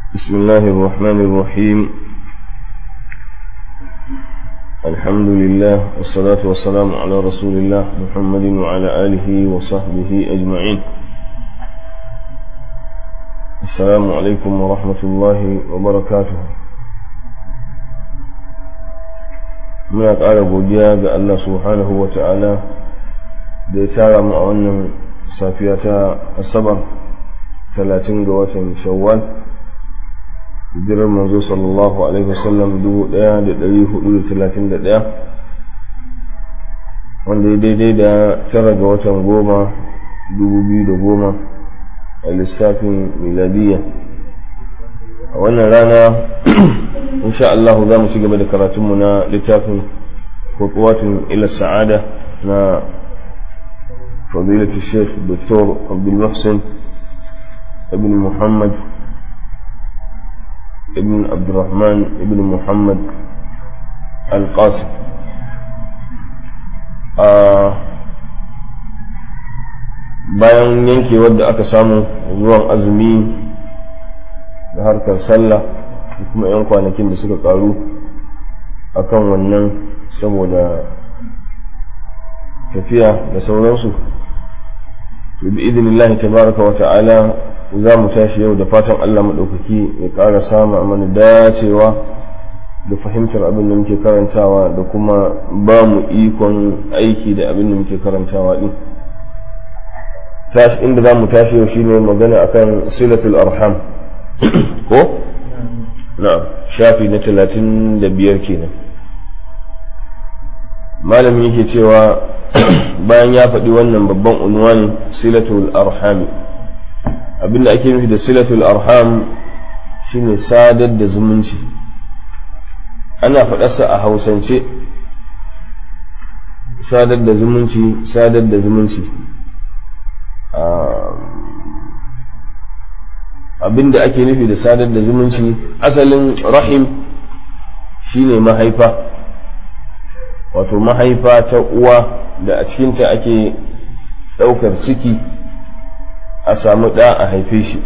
بسم الله الرحمن الرحيم الحمد لله والصلاة والسلام على رسول الله محمد وعلى آله وصحبه أجمعين السلام عليكم ورحمة الله وبركاته muna ƙara godiya ga Allah subhanahu wa ta'ala da ya tara mu a wannan safiya ta asabar talatin ga watan shawwal hijirar manzo sallallahu alaihi wasallam dubu ɗaya da ɗari hudu da talatin da ɗaya wanda ya daidai da tara ga watan goma dubu biyu da goma a lissafin miladiyya a wannan rana insha Allah za mu ci gaba da karatunmu na littafin khutuwatin ila sa'ada na fadilatu sheikh dr abdul muhsin ibn muhammad ibn abdurrahman ibn muhammad al-qasim bayan yankewar da aka samu zuwan azumi da harkar sallah da kuma 'yan kwanakin da suka karu a kan wannan saboda tafiya da sauransu to bi idinillahi tabaraka wa ta'ala za mu tashi yau da fatan Allah maɗaukaki ya ƙara sama mana dacewa da fahimtar abin da muke karantawa da kuma ba mu ikon aiki da abin da muke karantawa din inda za mu tashi yau shine magana akan silatul arham ko na'am shafi na talatin da biyar kenan malami yake cewa bayan ya faɗi wannan babban unwani silatul arhami abinda ake nufi da silatul arham shine sadar da zumunci ana faɗarsa a hausance sadar da zumunci sadar da zumunci abin da ake nufi da sadar da zumunci asalin rahim shine mahaifa wato mahaifa ta uwa da a cikinta ake ɗaukar ciki a samu ɗa a haife shi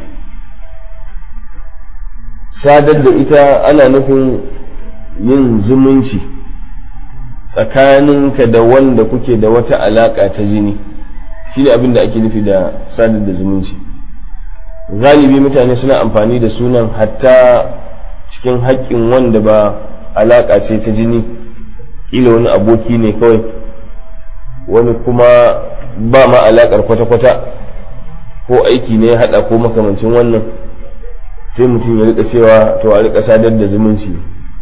sadar da ita ana nufin yin zumunci tsakaninka da wanda kuke da wata alaƙa ta jini shi ne abin da ake nufi da sadar da zumunci galibi mutane suna amfani da sunan hatta cikin haƙƙin wanda ba alaƙa ce ta jini ƙila wani aboki ne kawai wani kuma ba ma alaƙar kwata-kwata ko aiki ne ya haɗa ko makamancin wannan sai mutum ya rika cewa to a rika sadar da zumunci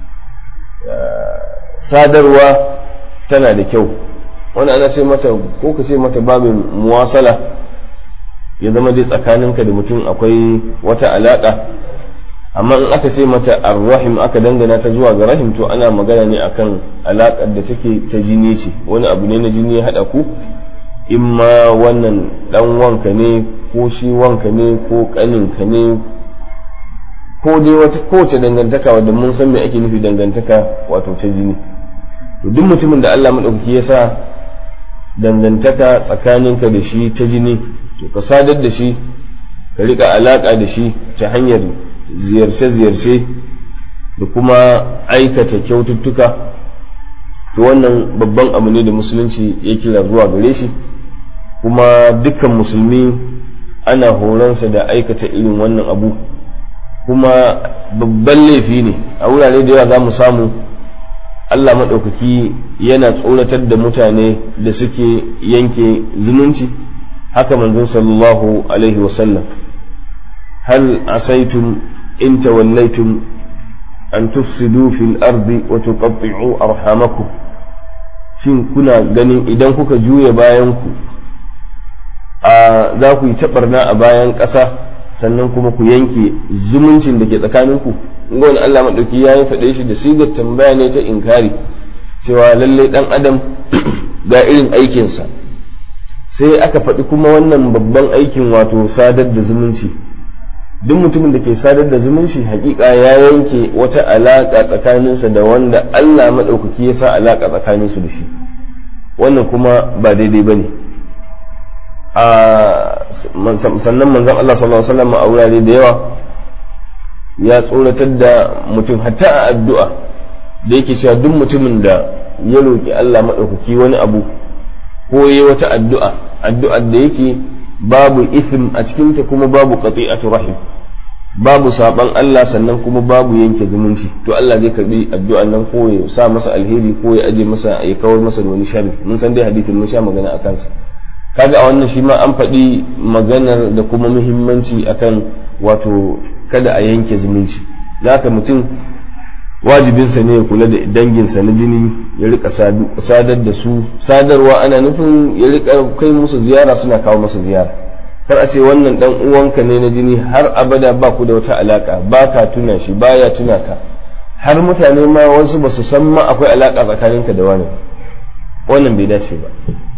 sadarwa tana da kyau wani ana ce mata ko ka ce mata babin muwasala ya zama dai tsakaninka da mutum akwai wata alaƙa amma in aka ce mata arrahim aka dangana ta zuwa ga rahim to ana magana ne akan alaƙar da take ta jini ce wani abu ne na jini ya haɗa ku in ma wannan ɗan wanka ne ko shi wanka ne ko ƙaninka ne ko dai wata kowace dangantaka wadda mun san me ake nufi dangantaka wato ta jini to duk mutumin da Allah maɗaukaki ya sa dangantaka tsakaninka da shi ta jini to ka sadar da shi ka riƙa alaƙa da shi ta hanyar ziyarce-ziyarce da kuma aikata kyaututtuka to wannan babban abu ne da musulunci ya kira zuwa gare shi kuma dukkan musulmi ana horonsa da aikata irin wannan abu kuma babban laifi ne a wurare da yawa za mu samu Allah maɗaukaki yana tsoratar da mutane da suke yanke zumunci haka manzon sallallahu alaihi wasallam hal asaitum in tawallaitum an tufsidu fil ardi wa tuqatti'u arhamakum shin kuna ganin idan kuka juya bayan ku a za ku yi taɓarna a bayan ƙasa sannan kuma ku yanke zumuncin da ke tsakaninku ga wani Allah maɗauki ya yi faɗe shi da sigar tambaya ne ta inkari cewa lallai ɗan adam ga irin aikinsa sai aka faɗi kuma wannan babban aikin wato sadar da zumunci duk mutumin da ke sadar da zumunci hakika ya yanke wata alaƙa tsakaninsa da wanda Allah maɗaukaki ya sa alaƙa tsakaninsu da shi wannan kuma ba daidai ba ne sannan manzon Allah sallallahu alaihi wasallam a wurare da yawa ya tsoratar da mutum hatta a addu'a da yake cewa duk mutumin da ya roƙi Allah maɗaukaki wani abu ko yi wata addu'a addu'ar da yake babu ism a cikinta kuma babu qati'atu rahim babu saban Allah sannan kuma babu yanke zumunci to Allah zai karbi addu'an nan ko ya sa masa alheri ko ya aje masa ya kawar masa da wani sharri mun san dai hadisin mun sha magana akan sa kaga a wannan shi ma an faɗi maganar da kuma muhimmanci akan wato kada a yanke zumunci haka mutum wajibinsa ne ya kula da danginsa na jini ya rika sadar da su sadarwa ana nufin ya rika kai musu ziyara suna kawo masa ziyara kar a ce wannan dan uwanka ne na jini har abada ba ku da wata alaka ba ka tuna shi baya tuna ka har mutane ma wasu ba su san ma akwai alaka tsakaninka da wani wannan bai dace ba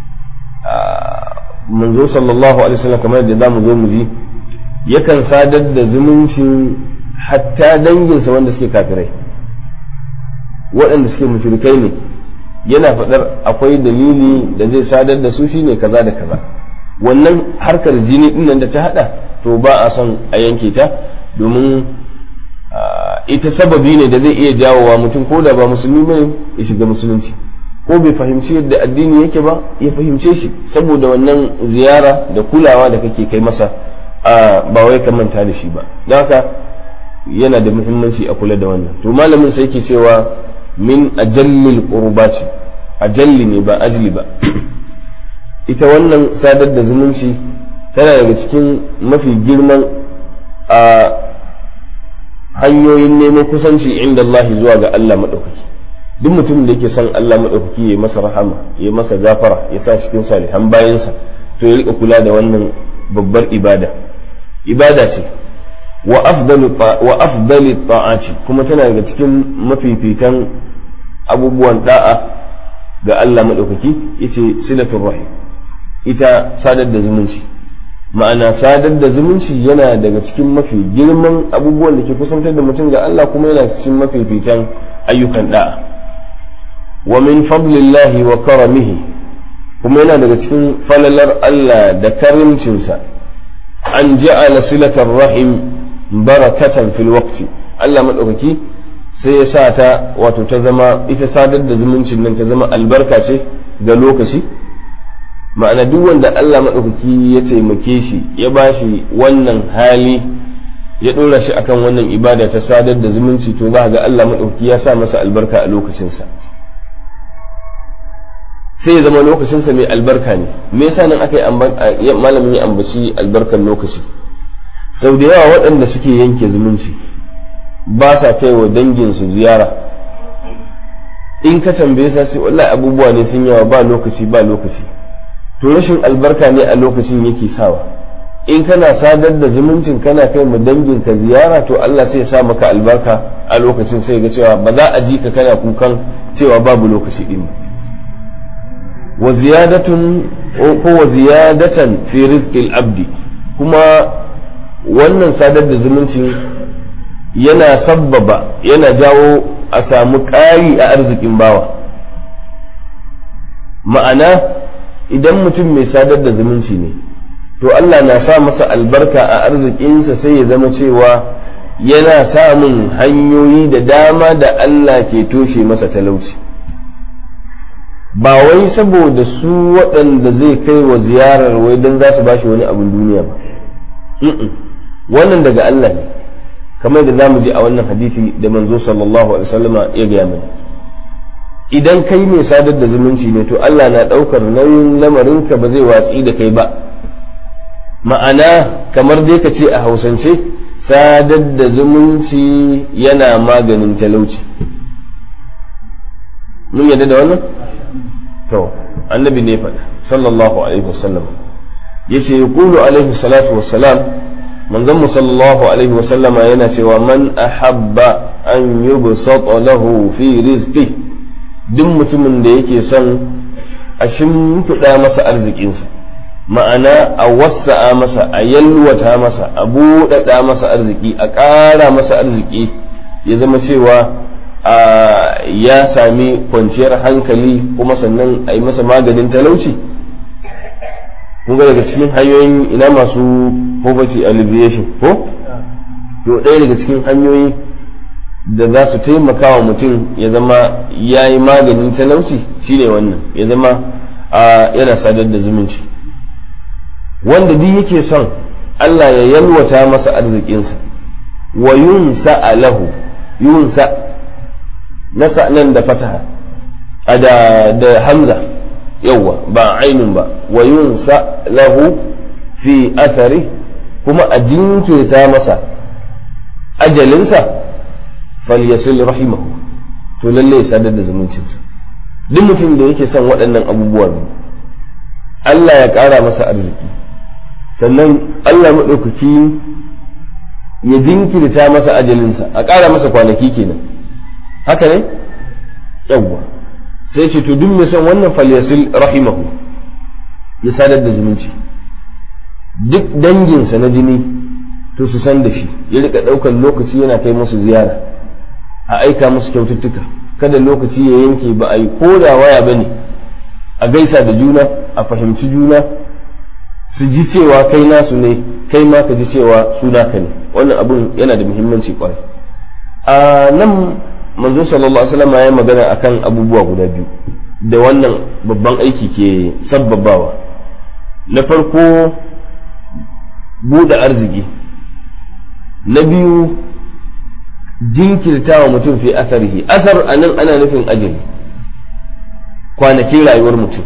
manzo sallallahu alaihi wasallam kamar da zamu zo mu ji yakan sadar da zumuncin hatta danginsa wanda suke kafirai waɗanda suke mushrikai ne yana faɗar akwai dalili da zai sadar da su shine kaza da kaza wannan harkar jini din nan da ta hada to ba a son a yanke ta domin ita sababi ne da zai iya jawowa mutum ko da ba musulmi bane ya shiga musulunci ko bai fahimci yadda addini yake ba ya fahimce shi saboda wannan ziyara da kulawa da kake kai masa ba wai ka manta da shi ba don haka yana da muhimmanci a kula da wannan to malamin sai yake cewa min ajallil qurbati ajalli ne ba ajli ba ita wannan sadar da zumunci tana daga cikin mafi girman a hanyoyin neman kusanci inda Allah zuwa ga Allah maɗaukaki duk mutumin da yake son Allah maɗaukaki ya masa rahama ya masa gafara ya sa cikin salihan bayansa to ya rika kula da wannan babbar ibada ibada ce wa afdali ta'ati kuma tana daga cikin mafifitan abubuwan da'a ga Allah maɗaukaki yace silatul rahim ita sadar da zumunci ma'ana sadar da zumunci yana daga cikin mafi girman abubuwan da ke kusantar da mutum ga Allah kuma yana cikin mafifitan ayyukan da'a wa min fadlillahi wa karamihi kuma yana daga cikin falalar Allah da karimcinsa an ja'ala silatar rahim barakatan fil waqti Allah madaukaki sai ya sa ta wato ta zama ita sadar da zumuncin nan ta zama albarka ce ga lokaci ma'ana duk wanda Allah madaukaki ya taimake shi ya bashi wannan hali ya ɗora shi akan wannan ibada ta sadar da zumunci to za ga Allah madaukaki ya sa masa albarka a lokacinsa sai ya zama lokacinsa mai albarka ne me yasa nan aka yi malamin ya ambaci albarkar lokaci sau da yawa waɗanda suke yanke zumunci ba sa kai wa danginsu ziyara in ka tambaye sa sai wallahi abubuwa ne sun yawa ba lokaci ba lokaci to rashin albarka ne a lokacin yake sawa in kana sadar da zumuncin kana kai mu danginka ziyara to Allah sai ya sa maka albarka a lokacin sai ga cewa ba za a ji ka kana kukan cewa babu lokaci din wa ziyadatun ko wa ziyadatan fi rizqil abdi kuma wannan sadar da zumuncin yana sabbaba yana jawo a samu ƙari a arzikin bawa ma'ana idan mutum mai sadar da zumunci ne to Allah na sa masa albarka a arzikinsa sai ya zama cewa yana samun hanyoyi da dama da Allah ke toshe masa talauci ba wai saboda su waɗanda zai kai wa ziyarar wai don za su bashi wani abin duniya ba wannan daga Allah ne kamar da zamu ji a wannan hadisi da manzo sallallahu alaihi wasallama ya gaya mana idan kai mai sadar da zumunci ne to Allah na ɗaukar nauyin lamarinka ba zai watsi da kai ba ma'ana kamar dai ka ce a hausance sadar da zumunci yana maganin talauci mun yadda da wannan to annabi ne faɗa sallallahu alaihi wasallam yace yaqulu alaihi salatu wassalam manzon mu sallallahu alaihi wasallama yana cewa man ahabba an yubsata lahu fi rizqi duk mutumin da yake son a shimfiɗa masa arzikinsa ma'ana a wasa'a masa a yalwata masa a buɗaɗa masa arziki a ƙara masa arziki ya zama cewa ya sami kwanciyar hankali kuma sannan a yi masa maganin talauci kun ga daga cikin hanyoyin ina masu poverty alleviation ko to ɗaya daga cikin hanyoyi da za su taimaka wa mutum ya zama ya yi maganin talauci shine wannan ya zama yana sadar da zumunci wanda duk yake son Allah ya yalwata masa arzikinsa wa yunsa lahu yunsa nasa nan da fataha da da hamza yawwa ba ainun ba wa yunsa lahu fi athari kuma a jinkirta masa ajalinsa falyasil rahimahu to lalle ya sadar da zumuncinsa duk mutum da yake son waɗannan abubuwan Allah ya ƙara masa arziki sannan Allah maɗaukaki ya jinkirta masa ajalinsa a ƙara masa kwanaki kenan haka ne yawwa sai ce to duk mai son wannan falyasil rahimahu ya sadar da zumunci duk danginsa na jini to su san da shi ya rika ɗaukar lokaci yana kai musu ziyara a aika musu kyaututtuka kada lokaci ya yanke ba a yi ko da waya ba ne a gaisa da juna a fahimci juna su ji cewa kai nasu ne kai ma ka ji cewa su naka ne wannan abun yana da muhimmanci kwarai a nan manzo sallallahu alaihi wasallam ya magana akan abubuwa guda biyu da wannan babban aiki ke sabbabawa na farko buɗe arziki na biyu jinkirta wa mutum fi asarihi asar a nan ana nufin ajali kwanakin rayuwar mutum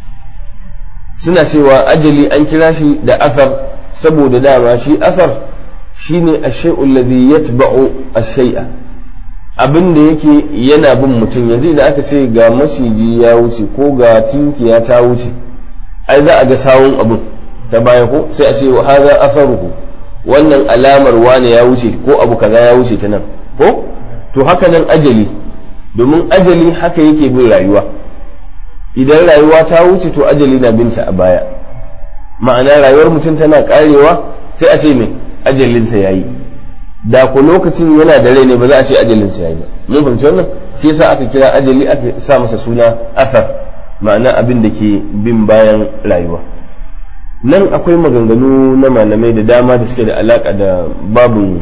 suna cewa ajali an kira shi da asar saboda dama shi asar shine ashai'u alladhi yatba'u ash-shay'a abin da yake yana bin mutum yanzu idan aka ce ga maciji ya wuce ko ga tinkiya ta wuce ai za a ga sawun abin ta baya ko sai a ce haza asaruhu wannan alamar wane ya wuce ko abu kaza ya wuce ta nan ko to haka nan ajali domin ajali haka yake bin rayuwa idan rayuwa ta wuce to ajali na binta a baya ma'ana rayuwar mutum tana karewa sai a ce mai ajalinsa ya yi da ku lokacin yana da rai ne ba za a ce ajalinsa ya yi ba mun fahimci wannan shi yasa aka kira ajali aka sa masa suna asar ma'ana abin da ke bin bayan rayuwa nan akwai maganganu na malamai da dama da suke da alaka da babu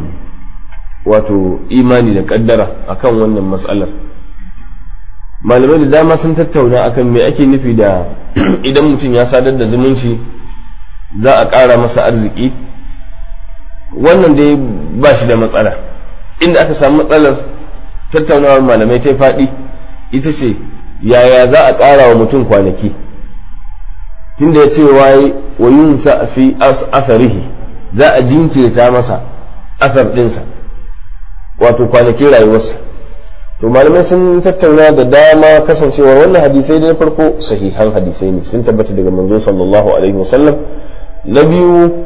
wato imani da kaddara akan wannan matsalar malamai da dama sun tattauna akan me ake nufi da idan mutum ya sadar da zumunci za a ƙara masa arziki wannan dai ba shi da matsala inda aka samu matsalar tattaunawar malamai ta faɗi ita ce yaya za a ƙara wa mutum kwanaki tunda ya ce waye wa yin fi asarihi za a jinkirta masa asar ɗinsa wato kwanakin rayuwarsa to malamai sun tattauna da dama kasancewa wannan hadisai da farko sahihan hadisai ne sun tabbata daga manzo sallallahu alaihi wasallam na biyu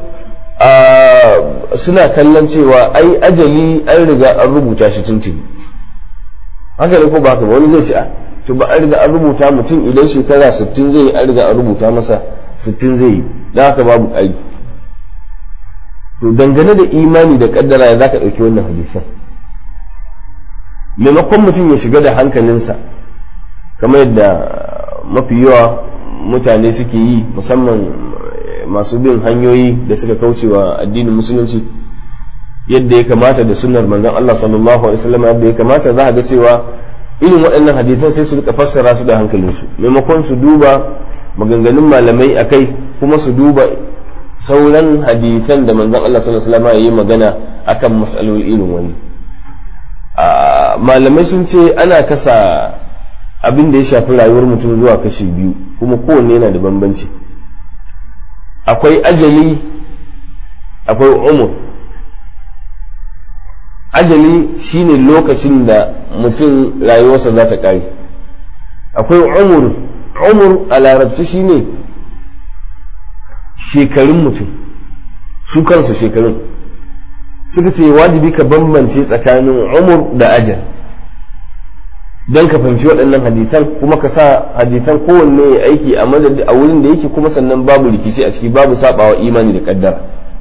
suna kallon cewa ai ajali an riga an rubuta shi tuntuni haka ne ko ba haka ba wani zai ce a to ba an riga an rubuta mutum idan shekara 60 zai yi an riga an rubuta masa 60 zai yi don haka babu ƙari to dangane da imani da kaddara ya zaka ɗauki wannan hadisan maimakon mutum ya shiga da hankalinsa kamar yadda mafi yawa mutane suke yi musamman masu bin hanyoyi da suka kauce wa addinin musulunci yadda ya kamata da sunnar manzon Allah sallallahu alaihi wasallam yadda ya kamata za a ga cewa irin waɗannan hadisan sai su rika fassara su da hankalinsu maimakon su duba maganganun malamai akai kuma su duba sauran hadisan da manzon Allah sallallahu alaihi wasallam ya yi magana akan mas'alolin irin wani malamai sun ce ana kasa abin da ya shafi rayuwar mutum zuwa kashi biyu kuma kowanne yana da bambanci akwai ajali akwai umur ajali shine lokacin da mutum rayuwarsa za ta ƙare akwai umur umur a larabci shine shekarun mutum su kansu shekarun suka ce wajibi ka bambance tsakanin umur da ajal don ka fahimci waɗannan hadisan kuma ka sa hadisan kowanne ya aiki a madadi a wurin da yake kuma sannan babu rikici a ciki babu sabawa imani da kaddara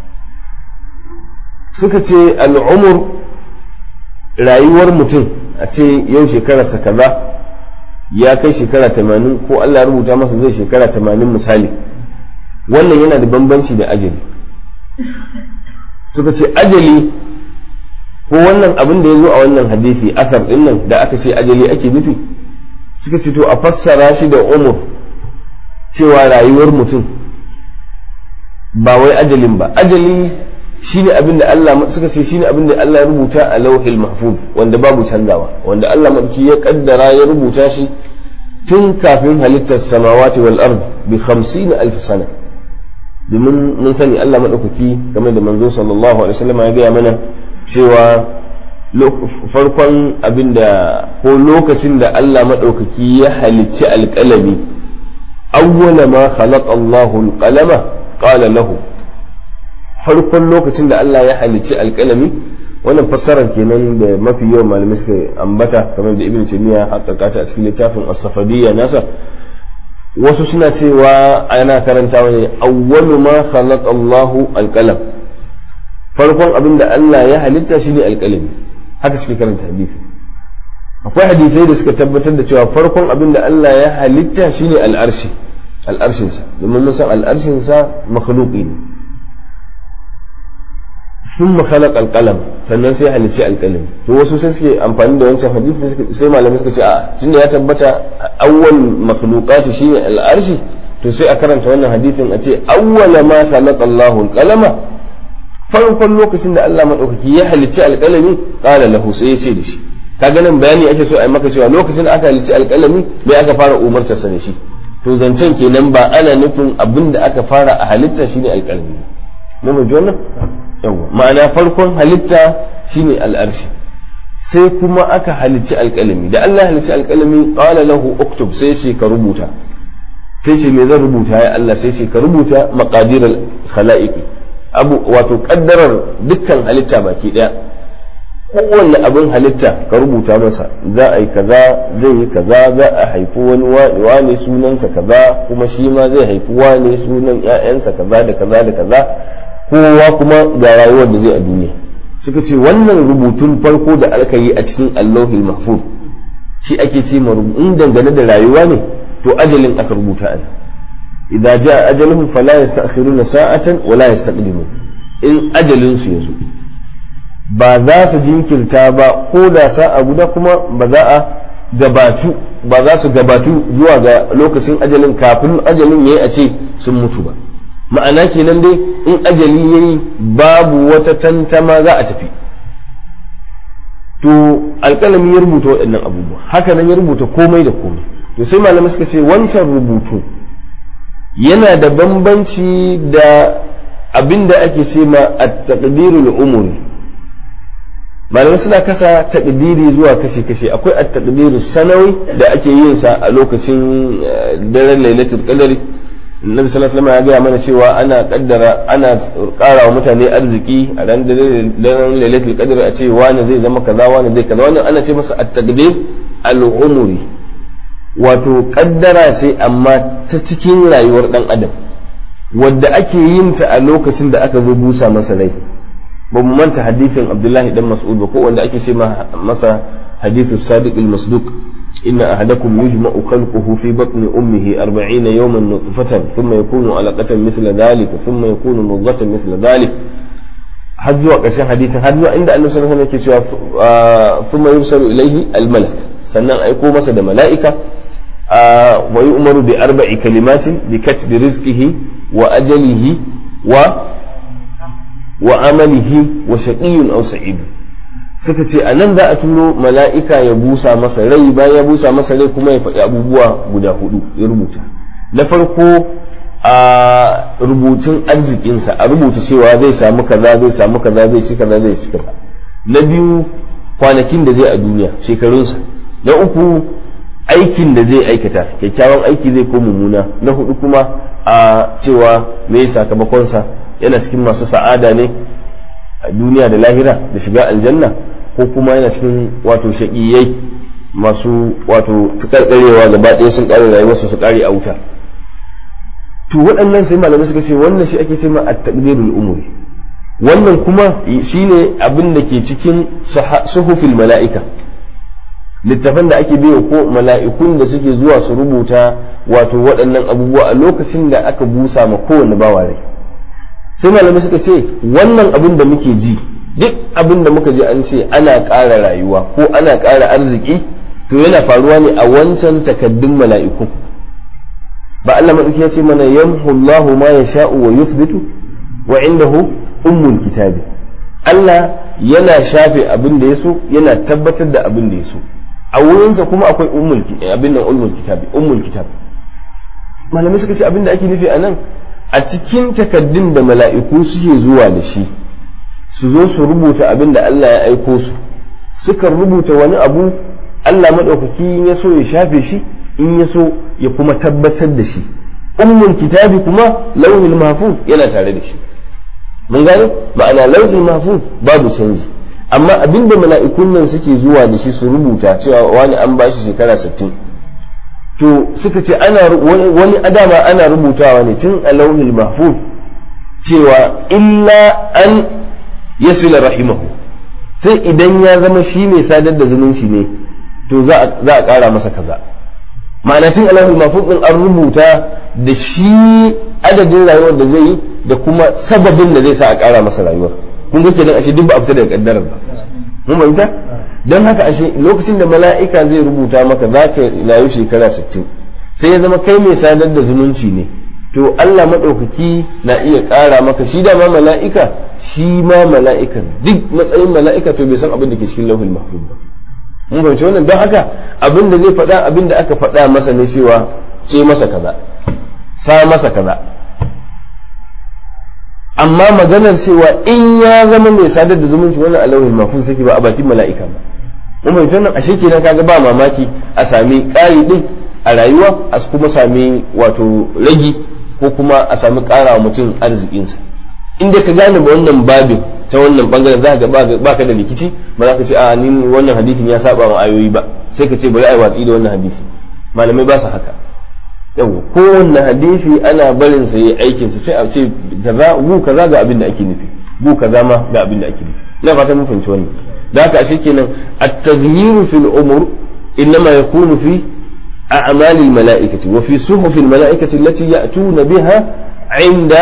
suka ce al'umur rayuwar mutum a ce yau shekararsa kaza ya kai shekara tamanin ko Allah ya rubuta masa zai shekara tamanin misali wannan yana da bambanci da ajali suka ce ajali ko wannan abin da ya zo a wannan hadisi asar din nan da aka ce ajali ake nufi suka ce to a fassara shi da umur cewa rayuwar mutum ba wai ajalin ba ajali shine abin da Allah suka ce shine abin da Allah ya rubuta a lauhil mahfuz wanda babu canzawa wanda Allah madauki ya kaddara ya rubuta shi tun kafin halittar samawati wal ard bi 50 alf sana domin mun sani Allah madaukaki game da manzo sallallahu alaihi wasallam ya gaya mana cewa farkon abin da ko lokacin da Allah madaukaki ya halicci alƙalami awwala ma khalaqa Allahu alqalama qala lahu farkon lokacin da Allah ya halicci alƙalami wannan fassarar kenan da mafi yawan malamai suka ambata kamar da ibn taymiya haƙaƙa ta a cikin littafin as-safadiyya nasa wasu suna cewa ana karantawa ne awwalu ma khalaqa Allahu alqalam farkon abin da Allah ya halitta shine alqalami haka suke karanta hadisi akwai hadisai da suka tabbatar da cewa farkon abin da Allah ya halitta shine al'arshi al'arshin sa domin mun san al'arshin sa makhluqi ne ثم خلق القلم sannan sai halicci alƙalami to wasu sai suke amfani da wancan hadisi sai malamai suka ce a tunda ya tabbata awwal makhluqati shine al'arshi to sai a karanta wannan hadisin a ce awwala ma khalaqa Allahu al-qalama farkon lokacin da Allah madaukaki ya halicci alƙalami qala lahu sai ya ce da shi kaga nan bayani ake so a yi maka cewa lokacin da aka halicci alƙalami me aka fara umarta sa da shi to zancen kenan ba ana nufin abin da aka fara a halitta shine alƙalami mun ji wannan yawa ma'ana farkon halitta shine al'arshi sai kuma aka halicci alƙalami da Allah halicci alƙalami qala lahu uktub sai ce ka rubuta sai ce me zan rubuta ya Allah sai ce ka rubuta maqadir al-khalaiqi abu wato kaddarar dukkan halitta baki daya kowanne abin halitta ka rubuta masa za a yi kaza zai yi kaza za a haifi wani wane sunansa kaza kuma shi ma zai haifi wane sunan ƴaƴansa kaza da kaza da kaza kowa kuma ga rayuwar da zai a duniya suka ce wannan rubutun farko da aka yi a cikin allahul mahfuz shi ake ce in dangane da rayuwa ne to ajalin aka rubuta an idza jaa ajaluhum fala yasta'khiruna sa'atan wa la yastaqdimun in ajalin su yazo ba za su jinkirta ba ko da sa'a guda kuma ba za a gabatu ba za su gabatu zuwa ga lokacin ajalin kafin ajalin yayi a ce sun mutu ba ma'ana kenan dai in ajali yayi babu wata tantama za a tafi to alƙalami ya rubuta waɗannan abubuwa haka nan ya rubuta komai da komai to sai malamai suka ce wancan rubutu yana da bambanci da abin da ake ce ma at-taqdirul umuri malamai suna kasa takdiri zuwa kashe-kashe akwai at-taqdiru sanawi da ake yin sa a lokacin daren lailatul qadri Nabi sallallahu alaihi wasallam ya gaya mana cewa ana kaddara ana ƙara wa mutane arziki a ran daren lailatul qadr a ce wani zai zama kaza wani zai kaza wannan ana ce masa at-taqdir al-umuri wato kaddara ce amma ta cikin rayuwar dan adam wadda ake yin ta a lokacin da aka zo busa masa rai ba mu manta hadisin Abdullahi dan Mas'ud ba ko wanda ake ce masa hadithu sadiq al-masduq إن أحدكم يجمع خلقه في بطن أمه أربعين يوما نطفة ثم يكون علقة مثل ذلك ثم يكون مضغة مثل ذلك har zuwa ƙarshen hadisin har zuwa inda annabi sallallahu alaihi wasallam yake cewa thumma yursalu ilayhi almalak sannan aiko masa da mala'ika wa yu'maru bi arba'i kalimatin bi katbi rizqihi wa ajalihi wa wa amalihi wa shaqiyyun aw sa'id suka ce a nan za a turo mala'ika ya busa masa rai bayan ya busa masa rai kuma ya faɗi abubuwa guda hudu ya rubuta na farko a rubutun arzikinsa a rubuta cewa zai samu kaza zai samu kaza zai ci kaza zai ci kaza na biyu kwanakin da zai a duniya shekarunsa na uku aikin da zai aikata kyakkyawan aiki zai ko mummuna na hudu kuma a cewa me sakamakonsa yana cikin masu sa'ada ne a duniya da lahira da shiga aljanna ko kuma yana cikin wato shaƙiyai masu wato karkarewa gaba ɗaya sun ƙare rayuwarsu su ƙare a wuta to waɗannan sai malamai suka ce wannan shi ake ce ma at-taqdirul umuri wannan kuma shine abin da ke cikin suhufil mala'ika littafan da ake biyo ko mala'ikun da suke zuwa su rubuta wato waɗannan abubuwa a lokacin da aka busa ma kowane bawa rai sai malamai suka ce wannan abin da muke ji duk abin da muka ji an ce ana ƙara rayuwa ko ana ƙara arziki to yana faruwa ne a wancan takaddun mala'iku ba Allah maɗauki ya ce mana yamhu Allahu ma yasha'u wa yuthbitu wa indahu ummul kitabi Allah yana shafe abin da ya so yana tabbatar da abin da ya so a wurinsa kuma akwai ummul abin nan ummul kitabi ummul kitab malamai suka ce abin da ake nufi a nan a cikin takaddun da mala'iku suke zuwa da shi su zo su rubuta abin da Allah ya aiko su suka rubuta wani abu Allah maɗaukaki ya so ya shafe shi in ya so ya kuma tabbatar da shi ummul kitabi kuma launin mahfuz yana tare da shi mun gane ma'ana launin mahfuz babu canji amma abin da mala'ikun nan suke zuwa da shi su rubuta cewa wani an bashi shekara 60 to suka ce ana wani adama ana rubutawa ne tun a launin mahfuz cewa illa an yasila rahimahu sai idan ya zama shi mai sadar da zumunci ne to za a ƙara masa kaza ma'ana tun a launin mahfuz din an rubuta da shi adadin rayuwar da zai yi da kuma sababin da zai sa a ƙara masa rayuwar kun ga kenan ashe duk ba a fita daga kaddarar ba mun fahimta don haka ashe lokacin da mala'ika zai rubuta maka za ka rayu shekara 60 sai ya zama kai mai sadar da zumunci ne to Allah maɗaukaki na iya ƙara maka shi dama mala'ika shi ma mala'ika duk matsayin mala'ika to bai san abin da ke cikin lauhul mahfuz ba mun fahimci wannan don haka abin da zai faɗa abin da aka faɗa masa ne cewa ce masa kaza sa masa kaza amma maganar cewa in ya zama mai sadar da zumunci wannan alawin mafus take ba a bakin mala'ika ba mun bai nan ashe kenan kaga ba mamaki a sami ƙari din a rayuwa a kuma sami wato ragi ko kuma a sami ƙara mutum arzikinsa inda ka gane ba wannan babin ta wannan bangaren za ka ba ka da rikici ba za ka ce a ni wannan hadisin ya saba wa ayoyi ba sai ka ce bari a yi watsi da wannan hadisi malamai ba su haka yau kowanne hadisi ana barin sa yayi aikin sa sai a ce kaza gu kaza ga abin da ake nufi gu kaza ma ga abin da ake nufi ina fatan mun fahimci wannan da haka ashe kenan at-taghyiru fil umur innama yakunu fi a'mal al-mala'ikati wa fi suhuf al-mala'ikati allati ya'tuna biha 'inda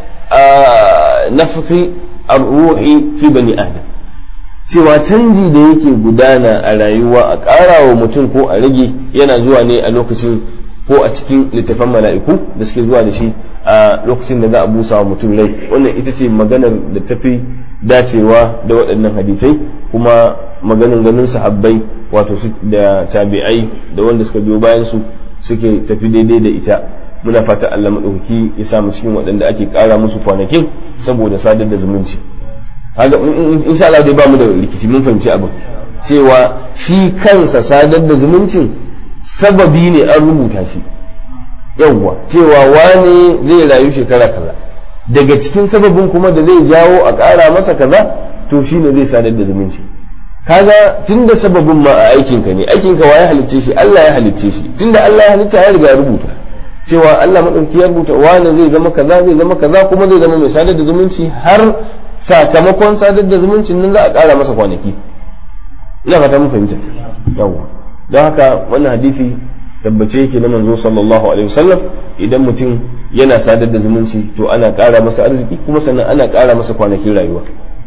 nafqi ar-ruhi fi bani adam cewa canji da yake gudana a rayuwa a ƙara wa mutum ko a rage yana zuwa ne a lokacin ko a cikin littafan mala'iku da suke zuwa da shi a lokacin da za a busa wa mutum rai wannan ita ce maganar da tafi dacewa da waɗannan hadisai kuma maganin ganin sahabbai wato da tabi'ai da wanda suka biyo bayan su suke tafi daidai da ita muna fata Allah maɗauki ya samu cikin waɗanda ake ƙara musu kwanakin saboda sadar da zumunci haka insha Allah dai ba mu da rikici mun fahimci abin cewa shi kansa sadar da zumuncin sababi ne an rubuta shi yawwa cewa wane zai rayu shekara kaza daga cikin sababin kuma da zai jawo a ƙara masa kaza to shine zai sadar da zumunci kaga tunda sababin ma a aikinka ne aikinka wa ya halicce shi Allah ya halicce shi tunda Allah ya halitta ya riga ya rubuta cewa Allah madauki ya rubuta wane zai zama kaza zai zama kaza kuma zai zama mai sadar da zumunci har sakamakon sadar da zumuncin nan za a ƙara masa kwanaki ina fata mun fahimta yawwa don haka wannan hadisi tabbace yake na manzo sallallahu alaihi wasallam idan mutum yana sadar da zumunci to ana ƙara masa arziki kuma sannan ana ƙara masa kwanakin rayuwa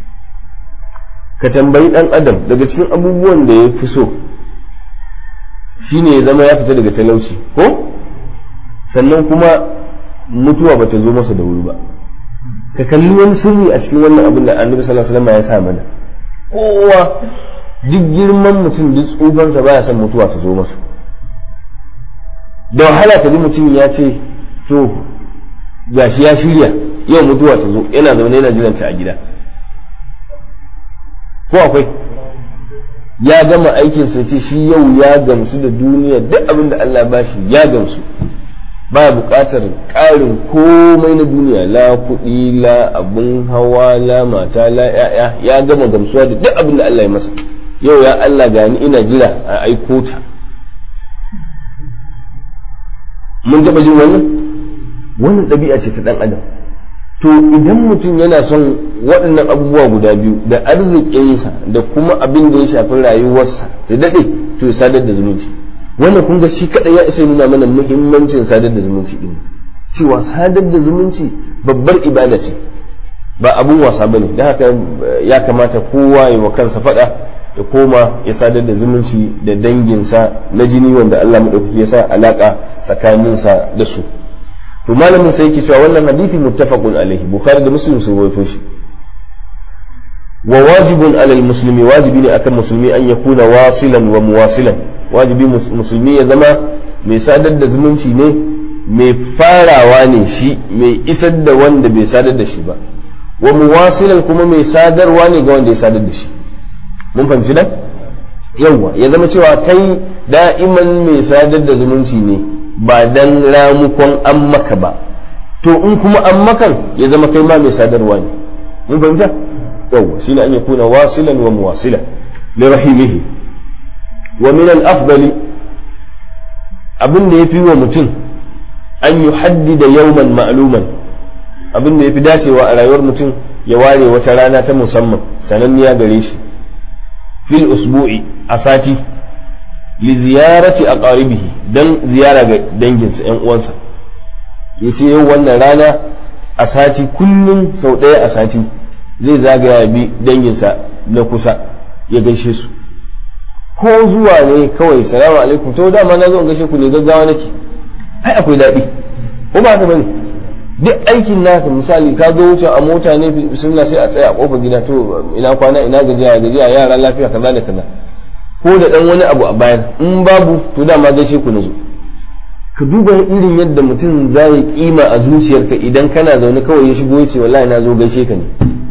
ka tambayi dan adam daga cikin abubuwan da ya fi so shine ya zama ya fita daga talauci ko sannan kuma mutuwa bata zo masa da wuri ba ka kalli wani sirri a cikin wannan abin da annabi sallallahu alaihi wasallam ya sa mana kowa duk girman mutum duk tsufansa baya son mutuwa ta zo masa da wahala ka ji mutum ya ce to gashi ya shirya yau mutuwa ta zo yana zaune yana jiran ta a gida ko akwai ya gama aikin sa ce shi yau ya gamsu da duniya duk abin da Allah ba shi ya gamsu ba buƙatar ƙarin komai na duniya la kuɗi la abun hawa la mata la ya'ya ya gama gamsuwa da duk abin da Allah ya masa yau ya Allah gani ina jira a aiko ta mun taɓa jin wannan wannan ɗabi'a ce ta ɗan adam to idan mutum yana son waɗannan abubuwa guda biyu da arzikinsa da kuma abin da ya shafi rayuwarsa da daɗe to ya sadar da zumunci wannan kun ga shi kaɗai ya isa nuna mana muhimmancin sadar da zumunci ɗin cewa sadar da zumunci babbar ibada ce ba abun wasa bane da haka ya kamata kowa ya wa kansa fada ya koma ya sadar da zumunci da danginsa na jini wanda Allah madaukaki ya sa alaka tsakaninsa da su to malamin sai yake cewa wannan hadisi muttafaqun alaihi bukhari da muslim sun rawaito shi wa wajibun alal muslimi wajibi ne akan musulmi an yakuna wasilan wa muwasilan wajibi musulmi ya zama mai sadar da zumunci ne mai farawa ne shi mai isar da wanda bai sadar da shi ba wa muwasilan kuma mai sadarwa ne ga wanda ya sadar da shi mun fahimci nan yawwa ya zama cewa kai da'iman mai sadar da zumunci ne ba dan ramukon an maka ba to in kuma an makan ya zama kai ma mai sadarwa ne mun fahimta yawwa shine an yakuna wasilan wa muwasilan li rahimihi wa min al-afdali abin da yafi wa mutum an yuhaddida yawman ma'luman abin da yafi dacewa a rayuwar mutum ya ware wata rana ta musamman sananniya gare shi fil usbu'i a sati li ziyarati aqaribihi dan ziyara ga danginsa yan uwansa yace yau wannan rana a sati kullum sau ɗaya a sati zai zagaya bi danginsa na kusa ya gaishe su ko zuwa ne kawai salamu alaikum to dama na zo in gaishe ku ne gaggawa nake ai akwai daɗi ko ba ta bane duk aikin naka misali ka zo wuce a mota ne bismillah sai a tsaya a kofar gida to ina kwana ina gajiya gajiya yara lafiya kaza da kaza ko da dan wani abu a bayan in babu to dama gaishe ku na zo ka duba irin yadda mutum zai kima a zuciyarka idan kana zaune kawai ya shigo ya ce wallahi na zo gaishe ka ne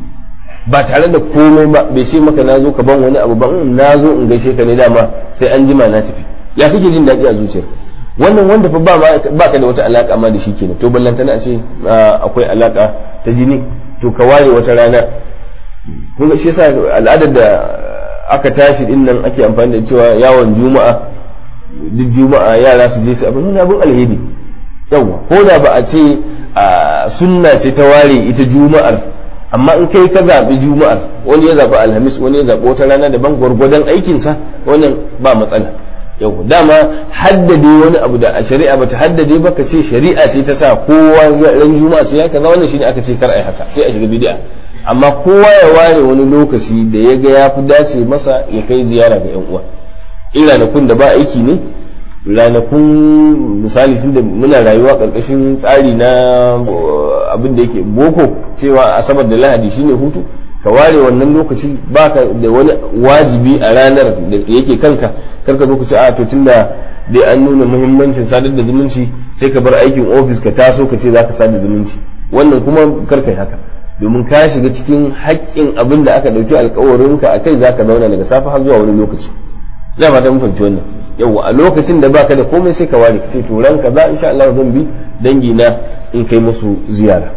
ba tare da komai ba bai ce maka na zo ka ban wani abu ba in na zo in gaishe ka ne dama sai an jima na tafi ya kake jin daɗi a zuciyar wannan wanda fa ba ka da wata alaka ma da shi kenan to ballantana a ce akwai alaka ta jini to ka ware wata rana kun shi yasa al'adar da aka tashi din nan ake amfani da cewa yawon juma'a duk juma'a yara su je su abin abin alheri yawa ko da ba a ce sunna ce ta ware ita juma'ar amma in kai ka zaɓi juma'ar wani ya zaɓi alhamis wani ya zaɓi wata rana daban gwargwadon aikinsa wannan ba matsala yau dama haddade wani abu da a shari'a bata haddade ba ka ce shari'a ce ta sa kowa ran juma'a sai ya kaza wannan shine aka ce kar ai haka sai a shiga bid'a amma kowa ya ware wani lokaci da ya ga ya fi dace masa ya kai ziyara ga yan uwa in ranakun da ba aiki ne ranakun misali tunda muna rayuwa karkashin tsari na abin da yake boko cewa asabar da lahadi shine hutu ka ware wannan lokaci baka da wani wajibi a ranar da yake kanka karka zo ka ce a to tunda dai an nuna muhimmancin sadar da zumunci sai ka bar aikin ofis ka taso ka ce zaka sadar zumunci wannan kuma karka yi haka domin ka shiga cikin haƙƙin abin da aka ɗauki alƙawarin ka akai zaka zauna daga safe har zuwa wani lokaci za fata mun fahimci wannan yawa a lokacin da baka da komai sai ka ware ka ce to ranka za insha Allah zan bi dangi na in kai musu ziyara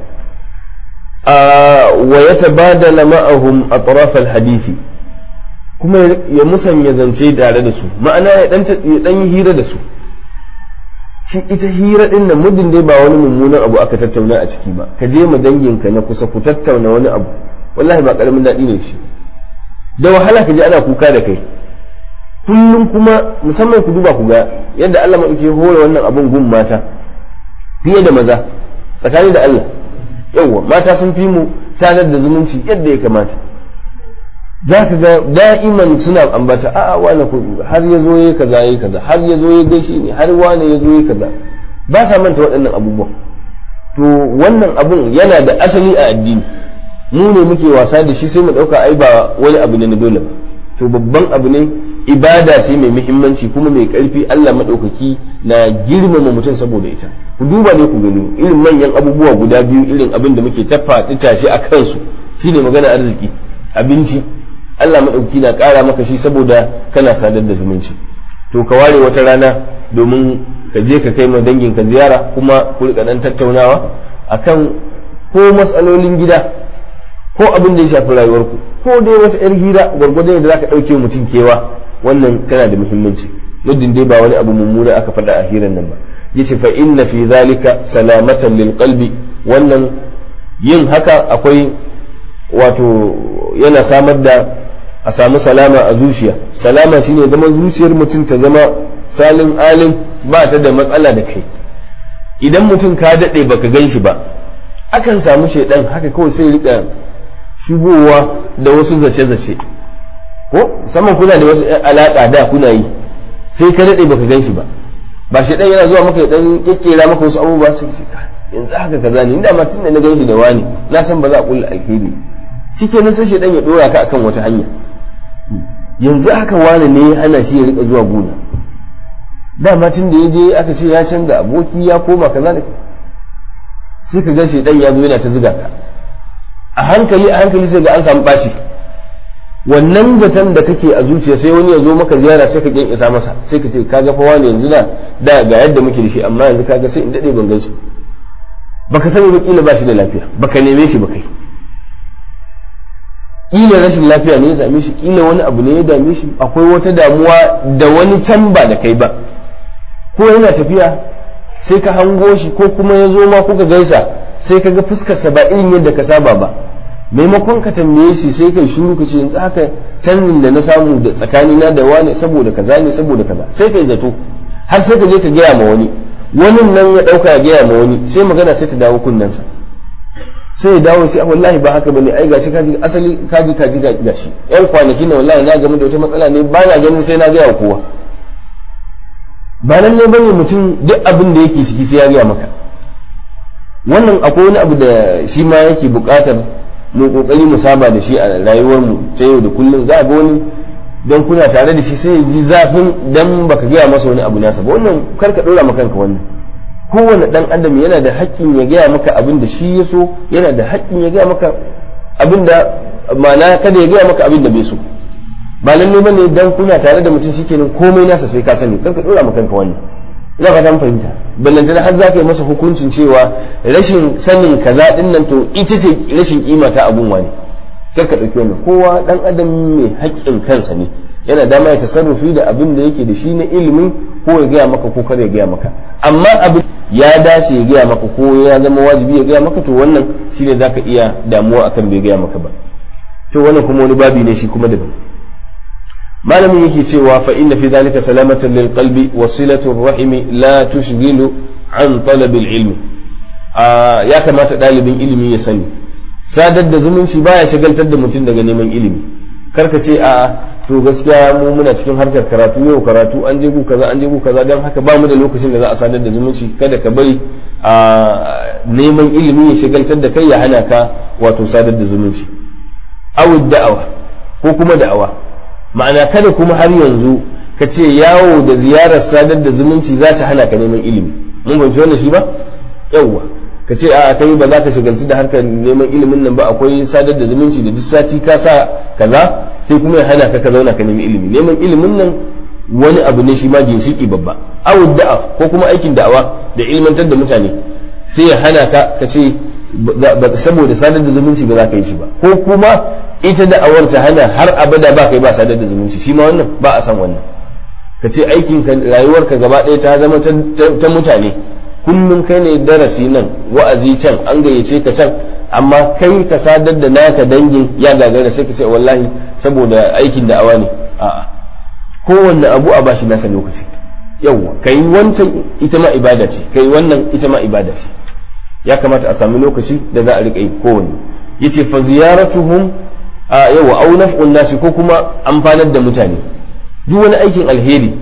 wa ya tabadala ma'ahum atraf hadisi kuma ya musanya zance tare da su ma'ana ya dan ya dan hira da su shi ita hira din nan muddin dai ba wani mummunan abu aka tattauna a ciki ba ka je ma danginka na kusa ku tattauna wani abu wallahi ba karamin daɗi ne shi da wahala ka ji ana kuka da kai kullum kuma musamman ku duba ku ga yadda Allah maɗauki hore wannan abun gun mata fiye da maza tsakani da Allah yawwa mata sun fi mu sadar da zumunci yadda ya kamata za ka ga da'iman suna ambata a'a wani har ya zo ya kaza ya kaza har ya zo ya gaishe ni har wani ya zo ya kaza ba sa manta waɗannan abubuwan to wannan abun yana da asali a addini mu ne muke wasa da shi sai mu ɗauka ai ba wani abu ne na dole ba to babban abu ne ibada ce mai muhimmanci kuma mai ƙarfi Allah maɗaukaki na girmama mutum saboda ita ku duba ne ku gani irin manyan abubuwa guda biyu irin abin da muke tafa tashi a kansu shine magana arziki abinci Allah maɗauki na ƙara maka shi saboda kana sadar da zumunci to ka ware wata rana domin ka je ka kai ma dangin ka ziyara kuma ku rika dan tattaunawa akan ko matsalolin gida ko abin da ya shafi rayuwarku ko dai wata yar hira gwargwadon da zaka ɗauke mutum kewa wannan tana da muhimmanci muddin dai ba wani abu mummuna aka faɗa a hirar nan ba yace fa inna fi zalika salamatan lil qalbi wannan yin haka akwai wato yana samar da a samu salama a zuciya salama shine zama zuciyar mutum ta zama salin alin ba ta da matsala da kai idan mutum ka daɗe baka gan shi ba akan samu shaidan haka kawai sai rika shigowa da wasu zace-zace ko musamman kuna da wasu alaƙa da kuna yi sai ka daɗe baka gan shi ba ba shaidan yana zuwa maka ya dan kekkera maka wasu abubuwa sai ka yanzu haka kaza ne inda ma tunda na gan shi da wani na san ba za a kulla alheri shikenan sai shaidan ya dora ka akan wata hanya yanzu haka wani ne ya hana shi ya rika zuwa gona dama tun da ya je aka ce ya canza aboki ya koma kaza da sai ka ga shaidan ya zo yana ta zuga ka a hankali a hankali sai ga an samu bashi wannan zaton da kake a zuciya sai wani ya zo maka ziyara sai ka kin isa masa sai ka ce kaga fa wani yanzu na da ga yadda muke da shi amma yanzu kaga sai in dade ban gan shi baka sani ba kila ba shi da lafiya baka neme shi ba kai kila rashin lafiya ne ya same shi kila wani abu ne ya dame shi akwai wata damuwa da wani can ba da kai ba ko yana tafiya sai ka hango shi ko kuma ya zo ma kuka gaisa sai ka ga fuskarsa ba irin yadda ka saba ba maimakon ka tambaye shi sai kai shiru ka ce yanzu haka canjin da na samu da tsakanina da wani saboda kaza ne saboda kaza sai kai zato har sai ka je ka gaya ma wani wani nan ya dauka ya gaya ma wani sai magana sai ta dawo kunnensa sai ya dawo sai wallahi ba haka bane ai gashi kaji asali kaji kaji gashi yan kwanaki na wallahi na game da wata matsala ne ba na ganin sai na gaya kowa ba nan ne bane mutum duk abin da yake ciki sai ya gaya maka wannan akwai wani abu da shi ma yake buƙatar mu kokari mu saba da shi a rayuwar mu ta yau da kullum za ga wani don kuna tare da shi sai ya ji zafin dan baka gaya masa wani abu nasa ba wannan kar ka dora maka kanka wannan kowane dan adam yana da haƙƙin ya gaya maka abin da shi ya so yana da haƙƙin ya gaya maka abin da ma'ana kada ya gaya maka abin da bai so ba lalle bane dan kuna tare da mutum shikenan komai nasa sai ka sani kar ka dora maka kanka wannan ina fatan fahimta ballantana har za ka yi masa hukuncin cewa rashin sanin kaza din nan to ita ce rashin kima ta abun wani kar ka ɗauki wannan kowa dan adam mai haƙƙin kansa ne yana dama ya tasarrufi da abin da yake da shi na ilimin ko ya gaya maka ko kar ya gaya maka amma abin ya dace ya gaya maka ko ya zama wajibi ya gaya maka to wannan shine zaka iya damuwa akan bai gaya maka ba to wannan kuma wani babi ne shi kuma daban malamin yake cewa fa inna fi dhalika salamatan lil qalbi wa silatu rahimi la tushghilu an talab al ilmi ya kamata dalibin ilimi ya sani sadar da zumunci baya shagaltar da mutum daga neman ilimi karka ce a to gaskiya mu muna cikin harkar karatu yau karatu an je gu kaza an je gu kaza don haka ba mu da lokacin da za a sadar da zumunci kada ka bari a neman ilimi ya shagaltar da kai ya hana ka wato sadar da zumunci aw da'awa ko kuma da'awa ma'ana kada kuma har yanzu ka ce yawo da ziyarar sadar da zumunci za ta hana ka neman ilimi mun fahimci wannan shi ba yawwa ka ce a kai ba za ka shagaltu da harkar neman ilimin nan ba akwai sadar da zumunci da duk sati ka sa kaza sai kuma ya hana ka ka zauna ka nemi ilimi neman ilimin nan wani abu ne shi ma ginshiki babba awu da'a ko kuma aikin da'awa da ilmantar da mutane sai ya hana ka ka ce saboda sadar da zumunci ba za ka yi shi ba ko kuma ita da'awar ta hana har abada ba kai ba sadar da zumunci shi ma wannan ba a san wannan ka ce aikin rayuwarka gaba ɗaya ta zama ta mutane kullum kai ne darasi nan wa'azi can an gayyace ka can amma kai ka sadar da naka dangin ya gagara sai ka ce wallahi saboda aikin da awa ne a'a kowanne abu a bashi nasa lokaci yawwa kai wancan ita ma ibada ce kai wannan ita ma ibada ce ya kamata a sami lokaci da za a riƙa yi kowanne yace fa ziyaratuhum a yawa au naf'un nasi ko kuma amfanar da mutane duk wani aikin alheri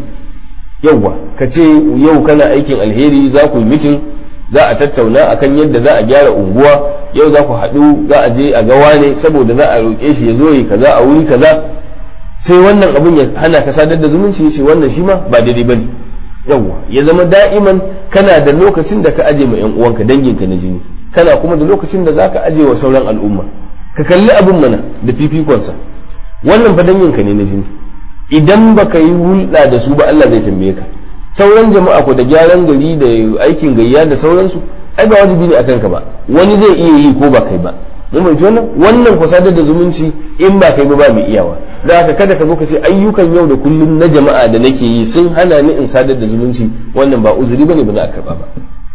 yauwa ka ce yau kana aikin alheri za ku yi mitin za a tattauna akan yadda za a gyara unguwa yau za ku haɗu za a je a gawa ne saboda za a roƙe shi ya zo yi kaza a wuri kaza sai wannan abin ya hana ka sadar da zumunci ya ce wannan shi ma ba daidai bane yauwa ya zama da'iman kana da lokacin da ka aje ma yan uwanka danginka na jini kana kuma da lokacin da zaka aje wa sauran al'umma ka kalli abin mana da fifikonsa wannan fa danginka ne na jini idan baka yi hulɗa da su ba Allah zai tambaye ka sauran jama'a ko da gyaran gari da aikin gayya da sauransu ai ba wajibi ne akan ka ba wani zai iya yi ko ba kai ba mun bai wannan wannan ko sadar da zumunci in ba kai ba ba mai iyawa da haka kada ka zo ka ce ayyukan yau da kullum na jama'a da nake yi sun hana ni in sadar da zumunci wannan ba uzuri bane ba za a karba ba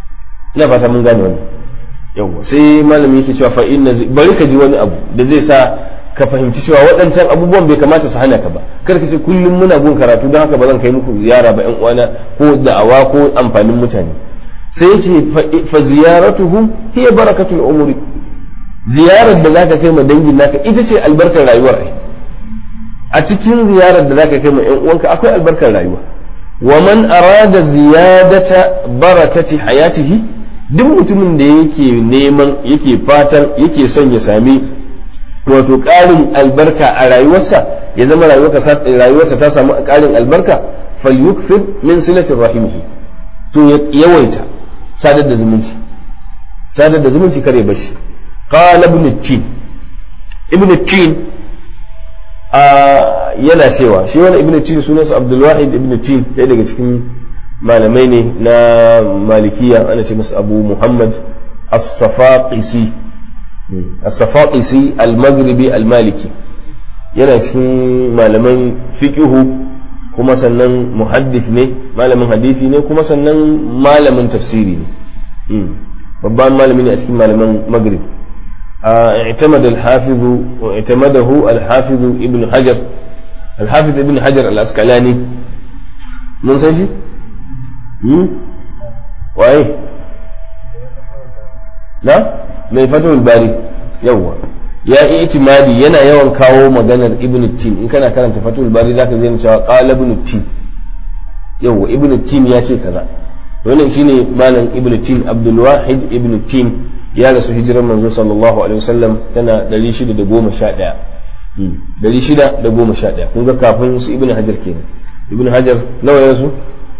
ina fata mun gane wannan yawa sai malami yake cewa fa inna bari ka ji wani abu da zai sa ka fahimci cewa waɗancan abubuwan bai kamata su hana ka ba kar ka ce kullum muna gun karatu don haka ba zan kai muku ziyara ba yan uwana ko da'awa ko amfanin mutane sai yake fa ziyaratuhum hiya barakatul umuri ziyarar da zaka kai ma dangin naka ita ce albarkar rayuwar ai a cikin ziyarar da zaka kai ma ƴan uwanka akwai albarkar rayuwa wa man arada ziyadata barakati hayatihi duk mutumin da yake neman yake fatan yake son ya sami wato ƙarin albarka a rayuwarsa ya zama rayuwarsa ta samu ƙarin albarka falyukfir min silatin rahimihi to ya yawaita sadar da zumunci sadar da zumunci kare bashi qala ibn tin ibn tin yana cewa shi wani ibn tin sunansa abdul wahid ibn tin ɗaya daga cikin malamai ne na malikiya ana ce masa abu muhammad as-safaqisi as-safaqisi al-maghribi al-maliki yana cikin malaman fiqhu kuma sannan muhaddith ne malamin hadisi ne kuma sannan malamin tafsiri ne babban malami ne a cikin malaman maghrib اعتمد الحافظ واعتمده الحافظ ابن حجر الحافظ ابن حجر الأسقلاني من سيشي؟ waye na mai fatahul bari yawwa ya yi itimadi yana yawan kawo maganar ibn tin in kana karanta fatahul bari zaka zai cewa qala ibn tin yawwa ibn tin ya ce kaza wannan shine malam ibn tin abdul wahid ibn tin ya rasu hijirar manzo sallallahu alaihi wasallam tana 611 611 kun ga kafin su ibn hajar kenan ibn hajar nawa ya rasu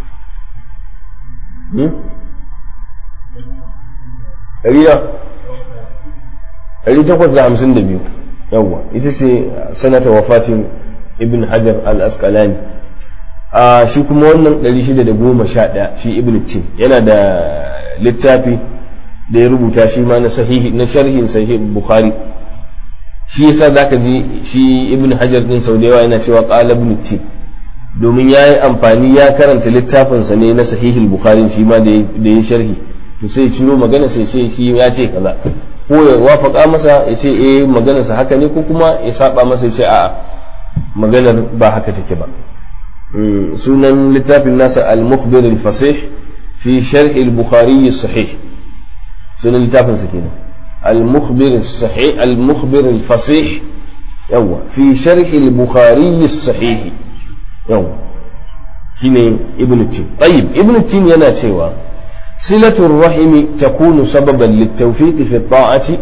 ɗari takwas da hamsin da biyu yawwa ita ce sanata wafatin ibn hajar al-asqalani a shi kuma wannan ɗari shida da goma sha ɗaya shi ibn tin yana da littafi da ya rubuta shi ma na sahihi na sharhin sahih bukhari shi yasa zaka ji shi ibn hajar din sau da yawa yana cewa qala ibn tin domin ya yi amfani ya karanta littafinsa ne na sahihul bukhari shi ma da ya sharhi to sai cino magana sai ce shi ya ce kaza ko ya wafaka masa ya ce eh maganarsa haka ne ko kuma ya saba masa ya ce a'a maganar ba haka take ba sunan littafin nasa al-mukhbir al-fasih fi sharh al-bukhari sahih sunan littafin sa kenan al-mukhbir sahih al-mukhbir al-fasih yawa fi sharh al-bukhari sahih yau shine ibn tin tayyib ibn tin yana cewa silatul rahimi takunu sababan litawfiq fi ta'ati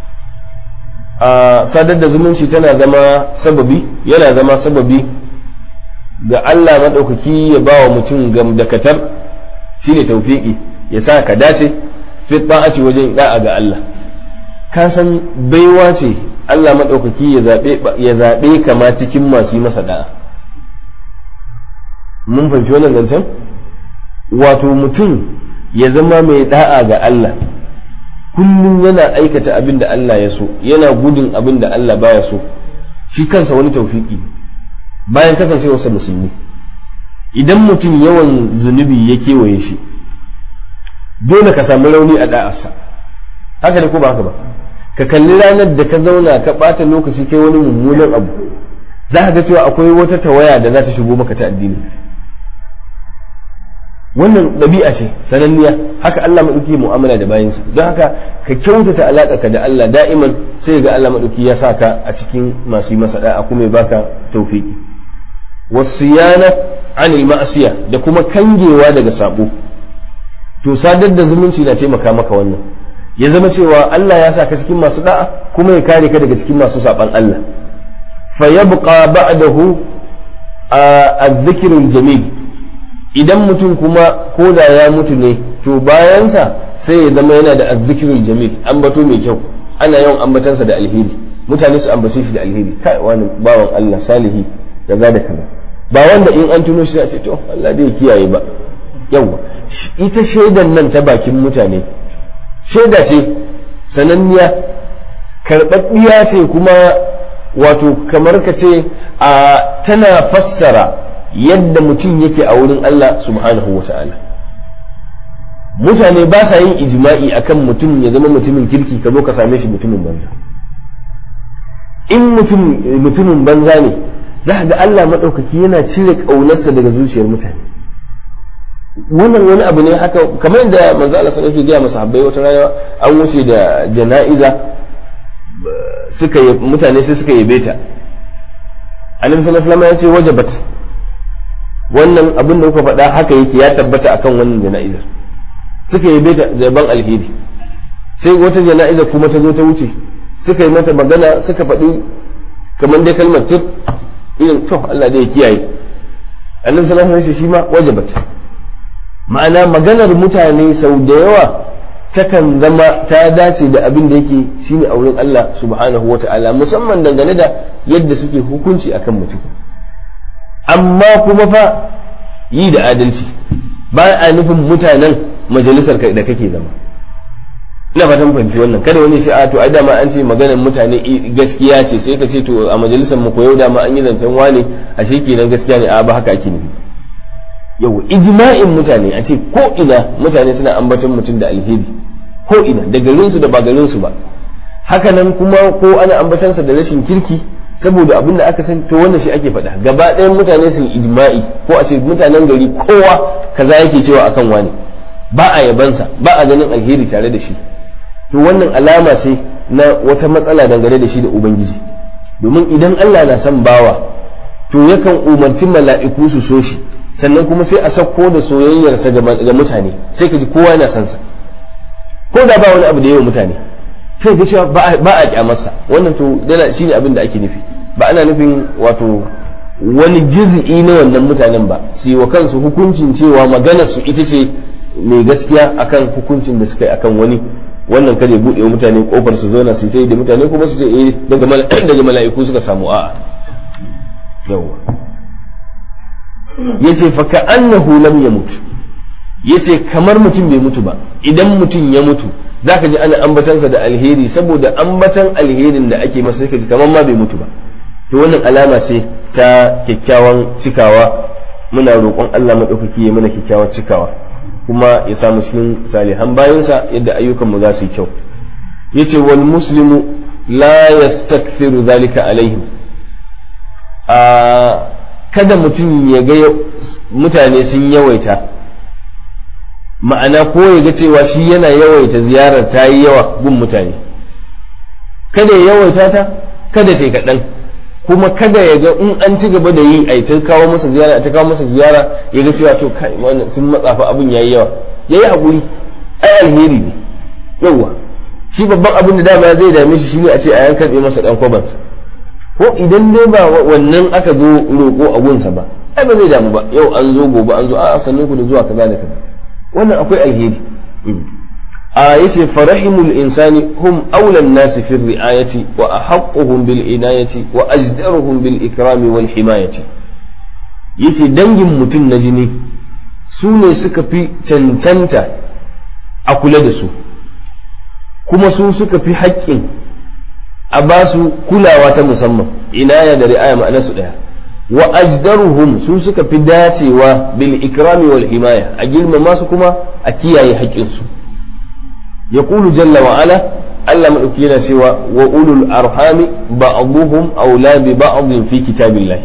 a sadar da zumunci tana zama sababi yana zama sababi ga Allah madaukaki ya bawa mutum gamdakatar shine tawfiqi ya sa ka dace fi ta'ati wajen da'a ga Allah ka san baiwa ce Allah madaukaki ya zabe ya zabe kama cikin masu yi masa da'a mun fahimci wannan zancen wato mutum ya zama mai da'a ga Allah kullum yana aikata abin da Allah ya so yana gudun abin da Allah baya so shi kansa wani taufiki bayan kasancewarsa musulmi idan mutum yawan zunubi ya kewaye shi dole ka samu rauni a da'arsa haka ne ko ba haka ba ka kalli ranar da ka zauna ka ɓata lokaci kai wani mummunan abu za ka ga cewa akwai wata tawaya da za ta shigo maka ta addini wannan ɗabi'a ce sananniya haka Allah maɗauki mu'amala da bayansa don haka ka kyautata alaƙa ka da Allah da'iman sai ga Allah maɗauki ya sa ka a cikin masu yi masa da'a kuma ya baka tawfiki wasiyana anil ma'asiya da kuma kangewa daga sabo to sadar da zumunci na taimaka maka wannan ya zama cewa Allah ya sa ka cikin masu da'a kuma ya kare ka daga cikin masu saban Allah fa yabqa ba'dahu a jamil idan mutum kuma ko da ya mutu ne to bayansa sai ya zama yana da azzikirul jamil ambato mai kyau ana yawan ambatansa da alheri mutane su ambace shi da alheri kai wani bawan Allah salihi kaza da kaza ba wanda in an tuno shi a ce to Allah dai kiyaye ba yawa ita shaidan nan ta bakin mutane shaida ce sananniya karɓaɓɓiya ce kuma wato kamar ka ce a tana fassara yadda mutum yake a wurin Allah subhanahu wa ta'ala mutane ba sa yin ijma'i akan mutum ya zama mutumin kirki ka zo ka same shi mutumin banza in mutum mutumin banza ne za ga Allah maɗaukaki yana cire ƙaunarsa daga zuciyar mutane wannan wani abu ne haka kamar yadda manzo Allah sallallahu alaihi wasallam ya sahabbai wata rana an wuce da jana'iza suka mutane sai suka yabe ta annabi sallallahu alaihi wasallam ya ce wajabat wannan abin da kuka faɗa haka yake ya tabbata akan wannan jana'izar suka yabe ta zaban alheri sai wata jana'iza kuma ta zo ta wuce suka yi mata magana suka faɗi kamar dai kalmar tir irin to Allah da ya kiyaye annabi sallallahu alaihi wasallam shi ma wajabat ma'ana maganar mutane sau da yawa takan zama ta dace da abin da yake shine a wurin Allah subhanahu wa ta'ala musamman dangane da yadda suke hukunci akan mutum amma kuma fa yi da adalci ba a nufin mutanen majalisar da kake zama ina fatan fahimci wannan kada wani shi a to ai dama an ce maganar mutane gaskiya ce sai ka ce to a majalisar mu koyo dama an yi zancen wane a shi kenan gaskiya ne a ba haka ake nufi yau ijma'in mutane a ce ko ina mutane suna ambaton mutum da alheri ko ina da garinsu da ba garinsu ba haka nan kuma ko ana ambatansa da rashin kirki saboda abin da aka san to wannan shi ake faɗa gaba ɗayan mutane sun ijma'i ko a ce mutanen gari kowa kaza yake cewa akan wani ba a yabansa ba a ganin alheri tare da shi to wannan alama ce na wata matsala dangane da shi da ubangiji domin idan Allah na son bawa to yakan umarci mala'iku su so shi sannan kuma sai a sauko da soyayyarsa ga mutane sai ka ji kowa yana son sa ko da ba wani abu da yawa mutane sai ga cewa ba a kyamarsa wannan to yana shine abin da ake nufi ba ana nufin wato wani juz'i na wannan mutanen ba su yi wa kansu hukuncin cewa maganar su ita ce mai gaskiya akan hukuncin da suka yi akan wani wannan kare buɗe wa mutane kofar su zauna su yi da mutane kuma su ce eh daga mala'iku suka samu a'a yawa yace fa ka annahu lam yamut yace kamar mutum bai mutu ba idan mutum ya mutu zaka ji ana ambatansa da alheri saboda ambatan alherin da ake masa sai ji kamar ma bai mutu ba to wannan alama ce ta kyakkyawan cikawa muna roƙon Allah madaukaki ya mana kyakkyawan cikawa kuma ya samu cikin salihan bayansa yadda ayyukan mu za su yi kyau yace wal muslimu la yastakthiru zalika alaihim a kada mutum ya ga mutane sun yawaita ma'ana ko ya ga cewa shi yana yawaita ziyarar ta yi yawa gun mutane kada ya yawaita ta kada ta kaɗan kuma kada ya ga in an ci gaba da yi a ta kawo masa ziyara ta kawo masa ziyara ya ga cewa to kai wannan sun matsa fa abin yayi yawa yayi hakuri ai alheri ne yawa shi babban abin da dama zai dame shi shine a ce a yankan masa dan kwabansa ko idan dai ba wannan aka zo roƙo a gunsa ba ai ba zai damu ba yau an zo gobe an zo a sannan ku da zuwa kaza da kaza wannan akwai alheri a yace farahimul insani hum aulan nasi fi ri'ayati wa ahaqquhum bil inayati wa ajdaruhum bil ikrami wal himayati yace dangin mutum na jini su ne suka fi cancanta a kula da su kuma su suka fi haƙƙin a ba su kulawa ta musamman inaya da ri'aya ma'ana su daya wa ajdaruhum su suka fi dacewa bil ikrami wal himaya a girmama su kuma a kiyaye haƙƙin su yaqulu jalla wa ala Allah madauki yana cewa wa ulul arhami ba'dhum awla bi ba'd fi kitabillah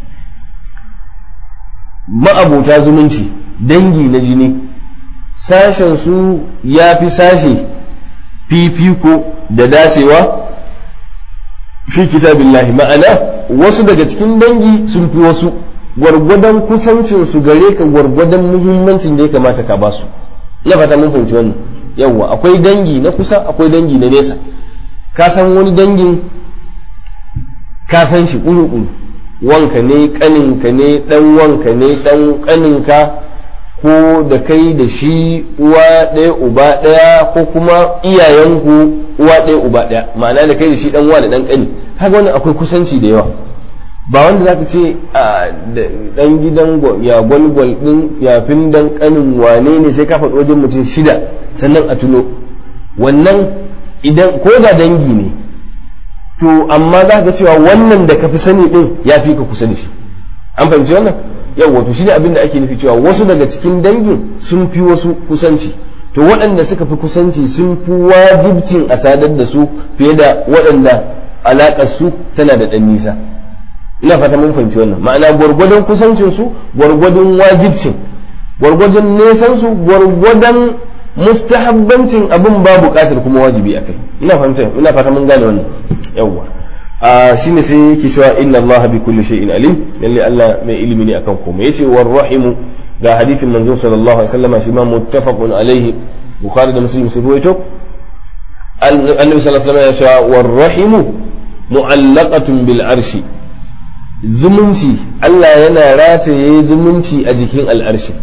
ma'abuta zumunci dangi na jini sashen su ya fi sashe fifiko da dacewa fi kitabillahi ma'ana wasu daga cikin dangi sun fi wasu gwargwadon kusancin su gare ka gwargwadon muhimmancin da ya kamata ka basu ina fata mun fahimci wannan yawwa akwai dangi na kusa akwai dangi na nesa ka san wani dangin ka san shi kuru wanka ne kaninka ne dan wanka ne dan kaninka ko da kai da shi uwa ɗaya uba ɗaya ko kuma iyayenku uwa ɗaya uba ɗaya ma'ana da kai da shi ɗan uwa da ɗan ƙani haka wannan akwai kusanci da yawa ba wanda zaka ce a ɗan gidan ya gwalgwal ɗin yafin dan ƙanin wane ne sai ka faɗi wajen mutum shida sannan a tuno wannan idan ko da dangi ne to amma za ka cewa wannan da ka fi sani ɗin ya fi ka kusa da shi an fahimci wannan yawwa to shi ne abin da ake nufi cewa wasu daga cikin dangin sun fi wasu kusanci to waɗanda suka fi kusanci sun fi wajibcin a sadar da su fiye da waɗanda alaƙar su tana da ɗan nisa ina fata mun fahimci wannan ma'ana gwargwadon kusancin su gwargwadon wajibcin gwargwadon nesan su gwargwadon mustahabbancin abin ba buƙatar kuma wajibi akai ina fahimta ina fata mun gane wannan yawwa a shine sai yake cewa inna allaha bi kulli shay'in alim lalle Allah mai ilimi ne akan komai yace war rahimu ga hadithin manzo sallallahu alaihi wasallam shi ma muttafaqun alaihi bukhari da muslim sai ruwaito annabi sallallahu alaihi wasallam ya ce war rahimu mu'allaqatun bil arshi zumunci Allah yana rataye zumunci a jikin al'arshi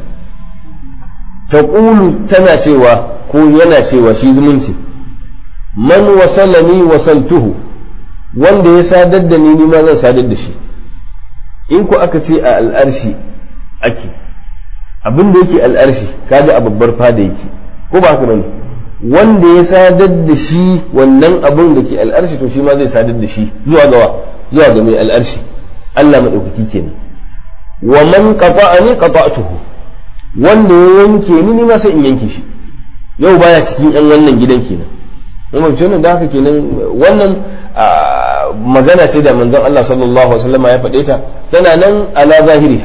taqulu tana cewa ko yana cewa shi zumunci man wasalani wasaltuhu wanda ya sadar da ni ma zan sadar da shi in ku aka ce a al'arshi ake abin da yake al'arshi kaga a babbar fada yake ko ba haka bane wanda ya sadar da shi wannan abin da ke al'arshi to shi ma zai sadar da shi zuwa gawa zuwa ga mai al'arshi Allah madaukaki kenan wa man qata'ani qata'tuhu wanda ya yanke ni ni ma sai in yanke shi yau baya cikin yan wannan gidan kenan mun ce da haka kenan wannan magana ce da manzon Allah sallallahu alaihi wasallam ya faɗe ta tana nan ala zahiriha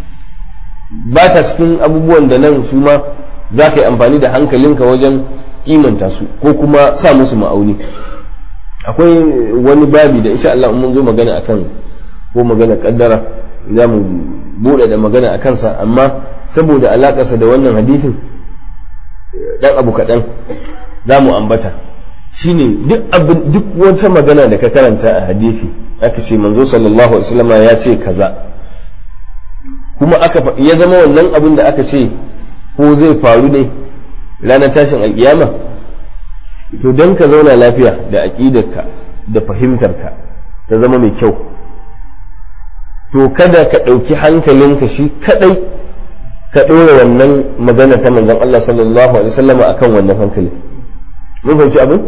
ba ta cikin abubuwan da nan su ma za ka yi amfani da hankalinka wajen kimanta su ko kuma sa musu ma'auni akwai wani babi da insha Allah mun zo magana akan ko magana kaddara za mu buɗe da magana a kansa amma saboda alakarsa da wannan hadisin dan abu kaɗan za mu ambata shine duk abin duk wata magana da ka karanta a hadisi aka ce manzo sallallahu alaihi wasallam ya ce kaza kuma aka ya zama wannan abin da aka ce ko zai faru ne ranar tashin alkiyama to don ka zauna lafiya da aƙidarka da fahimtarka ta zama mai kyau to kada ka ɗauki hankalinka shi kadai ka ɗora wannan magana ta manzon Allah sallallahu alaihi wasallam akan wannan hankali mun fahimci abin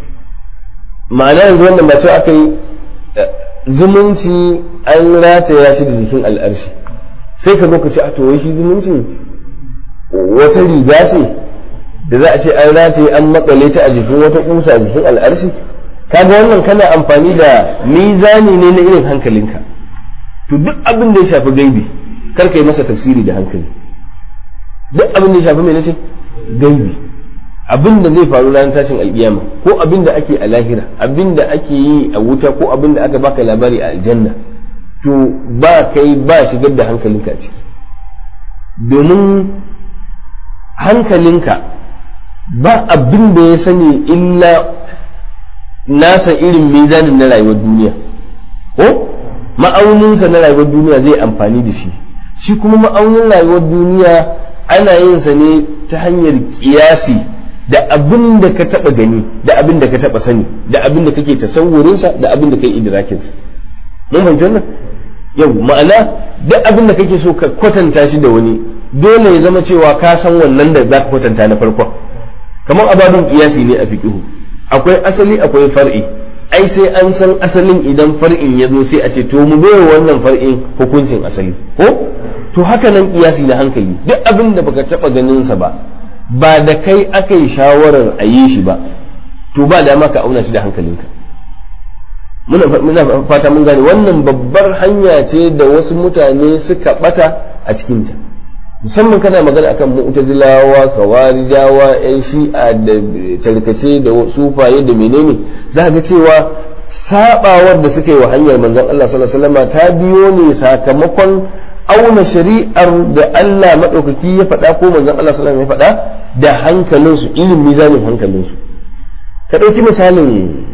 ma'ana yanzu wannan ba sai aka yi zumunci an rataya shi da jikin al'arshi sai ka zo ka ce a to shi zumunci wata riga ce da za a ce an rataye an makale ta a jikin wata kusa a jikin al'arshi kaga wannan kana amfani da mizani ne na irin hankalinka to duk abin da ya shafi gaibi kar ka yi masa tafsiri da hankali duk abin da ya shafi mai nace gaibi abin da zai faru ranar tashin alkiyama ko abin da ake a lahira abin da ake yi a wuta ko abin da aka baka labari a aljanna to ba kai ba shigar da hankalinka a ciki domin hankalinka ba abin da ya sani illa nasa irin mizanin na rayuwar duniya ko ma'auninsa na rayuwar duniya zai amfani da shi shi kuma ma'aunin rayuwar duniya ana yin sa ne ta hanyar kiyasi da abin da ka taba gani da abin da ka taba sani da abin da kake tasawurinsa da abin da kai idrakinsa mun fahimci wannan yau ma'ana duk abin da kake so ka kwatanta shi da wani dole ya zama cewa ka san wannan da za ka kwatanta na farkon kamar ababin kiyasi ne a fiqihu akwai asali akwai far'i ai sai an san asalin idan far'in ya zo sai a ce to mu bai wannan far'in hukuncin asali ko to haka nan kiyasi na hankali duk abin da baka taba ganin sa ba ba da kai aka yi shawarar a yi shi ba to ba dama ka auna shi da hankalinka muna fata mun gane wannan babbar hanya ce da wasu mutane suka bata a cikinta musamman kana magana akan mu'tazilawa kawarijawa yan shi'a da tarkace da sufaye da menene za ga cewa sabawar da suka yi wa hanyar manzon Allah sallallahu alaihi wasallam ta biyo ne sakamakon auna shari'ar da Allah madaukaki ya faɗa ko manzon Allah sallallahu alaihi wasallam ya faɗa da hankalinsu irin mizanin hankalinsu ka ɗauki misalin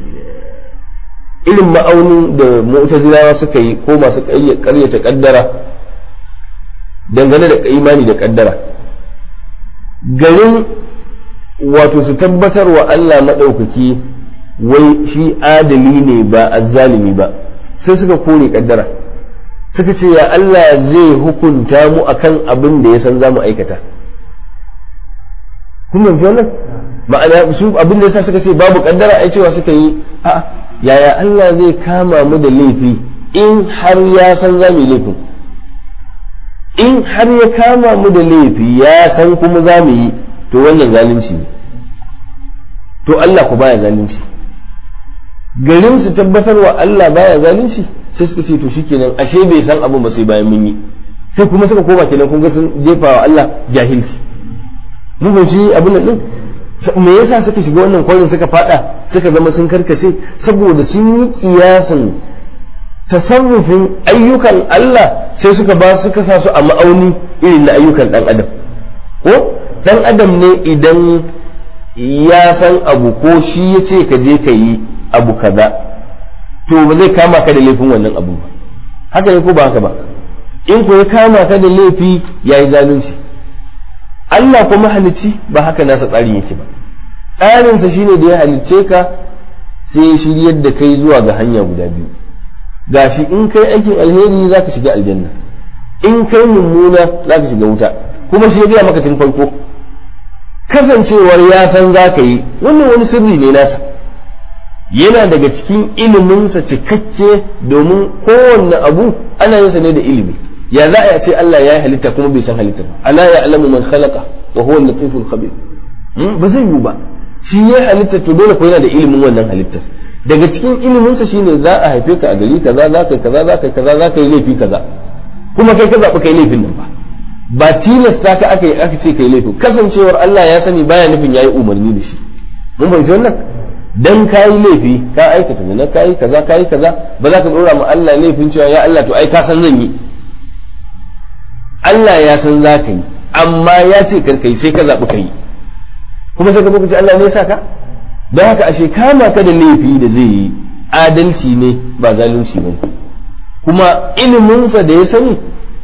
irin ma'aunin da mu'tazilawa suka yi ko masu ƙaryata ƙaddara dangane da imani da ƙaddara garin wato su tabbatar wa Allah maɗaukaki wai shi adali ne ba azzalimi ba sai suka kore ƙaddara suka ce ya Allah zai hukunta mu akan abin da ya san za mu aikata kun fahimci wannan ma'ana su abin da yasa suka ce babu ƙaddara ai cewa suka yi a'a yaya Allah zai kama mu da laifi in har ya san za mu yi laifin in har ya kama mu da laifi ya san kuma za mu yi to wannan zalunci ne to Allah ku baya zalunci garin su tabbatar wa Allah baya zalunci sai suka ce to shikenan ashe bai san abin ba sai bayan mun yi sai kuma suka koma kenan kun ga sun jefa wa Allah jahilci mun fahimci abin nan din me yasa suka shiga wannan kwarin suka fada suka zama sun karkace saboda sun yi kiyasin tasarrufin ayyukan Allah sai suka ba suka sa su a ma'auni irin na ayyukan dan adam ko dan adam ne idan ya san abu ko shi ya ce ka je ka yi abu kaza to ba zai kama ka da laifin wannan abu ba haka ne ko ba haka ba in ko ya kama ka da laifi ya yi zalunci Allah kuma halicci ba haka nasa tsarin yake ba tsarinsa shine da ya halicce ka sai ya shiryar da kai zuwa ga hanya guda biyu gashi in kai aikin alheri za ka shiga aljanna in kai mummuna za ka shiga wuta kuma shi ya gaya maka tun farko kasancewar ya san za ka yi wannan wani sirri ne nasa yana daga cikin iliminsa cikakke domin kowanne abu ana yin sa ne da ilimi ya za a ce Allah ya yi halitta kuma bai san halitta ba ala ya alamu man khalaqa wa huwa al-latiful khabir ba zai yiwu ba shi ya halitta to dole ko yana da ilimin wannan halittar daga cikin iliminsa shine za a haife ka a gari kaza za ka kaza za ka kaza za ka yi laifi kaza kuma kai ka zaɓi kai laifin nan ba ba tilasta ka aka yi aka ce kai laifin kasancewar Allah ya sani baya nufin yayi umarni da shi mun fahimci wannan dan kayi laifi ka aikata zina kayi kaza kayi kaza ba za ka dora ma Allah laifin cewa ya Allah to ai ka san zan yi Allah ya san za ka yi amma ya ce kar kai sai ka zaɓi ka yi kuma sai ka zo ce Allah ne ya saka don haka ashe kama ka da laifi da zai yi adalci ne ba zalunci ba kuma iliminsa da ya sani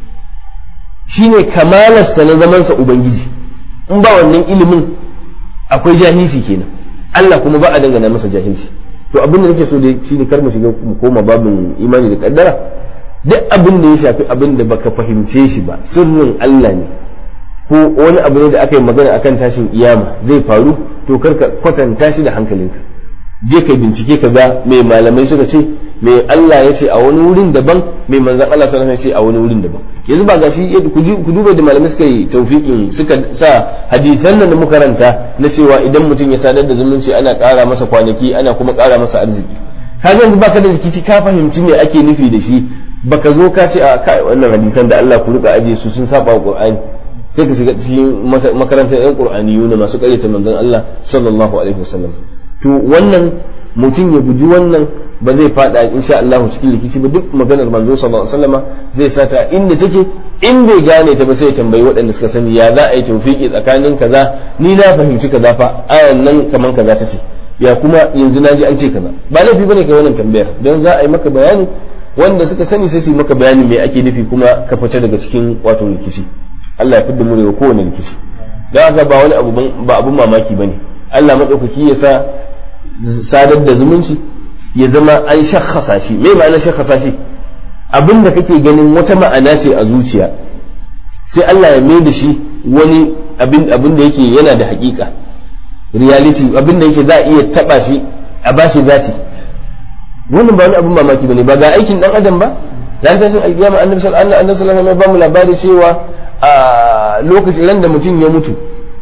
shine kamalarsa na zamansa ubangiji in ba wannan ilimin akwai jahilci kenan Allah kuma ba a dangana masa jahilci to abin da nake so da shine kar mu shiga mu koma babin imani da kaddara duk abin da ya shafi abin da baka fahimce shi ba sirrin Allah ne ko wani abu ne da aka yi magana akan tashin iyama zai faru to kar ka kwatanta shi da hankalinka je ka bincike ka ga me malamai suka ce me Allah ya ce a wani wurin daban me manzon Allah sallallahu alaihi wasallam ya ce a wani wurin daban yanzu ba gashi ku duba da malamai suka yi tawfiqin suka sa hadisan nan da muka karanta na cewa idan mutum ya sadar da zumunci ana ƙara masa kwanaki ana kuma ƙara masa arziki kaga yanzu baka da rikici ka fahimci me ake nufi da shi baka zo ka ce a kai wannan hadisan da Allah ku rika aje su sun saba wa Qur'ani sai ka shiga cikin makarantar yan Qur'aniyu na masu ƙaryata manzon Allah sallallahu alaihi wasallam to wannan mutum ya guji wannan ba zai fada insha Allah cikin rikici ba duk maganar manzo sallallahu alaihi wasallama zai sata inda take in bai gane ta ba sai ya tambayi waɗanda suka sani ya za a yi tawfiki tsakanin kaza ni na fahimci kaza fa ayan nan kaman kaza ta ce ya kuma yanzu na ji an ce kaza ba laifi bane kai wannan tambayar don za a yi maka bayani wanda suka sani sai su yi maka bayani me ake nufi kuma ka fita daga cikin wato rikici Allah ya fidda mu daga kowane rikici don haka ba wani abu ba abun mamaki bane Allah madaukaki ya sa sadar da zumunci ya zama an shakhasa shi me ma'ana shakhasa shi abin da kake ganin wata ma'ana ce a zuciya sai Allah ya mai da shi wani abin abin da yake yana da hakika reality abin da yake za a iya taba shi a bashi zati wannan ba wani abin mamaki bane ba ga aikin dan adam ba dan tashin alkiyama annabi sallallahu alaihi wasallam ya ba mu labari cewa a lokacin ran da mutum ya mutu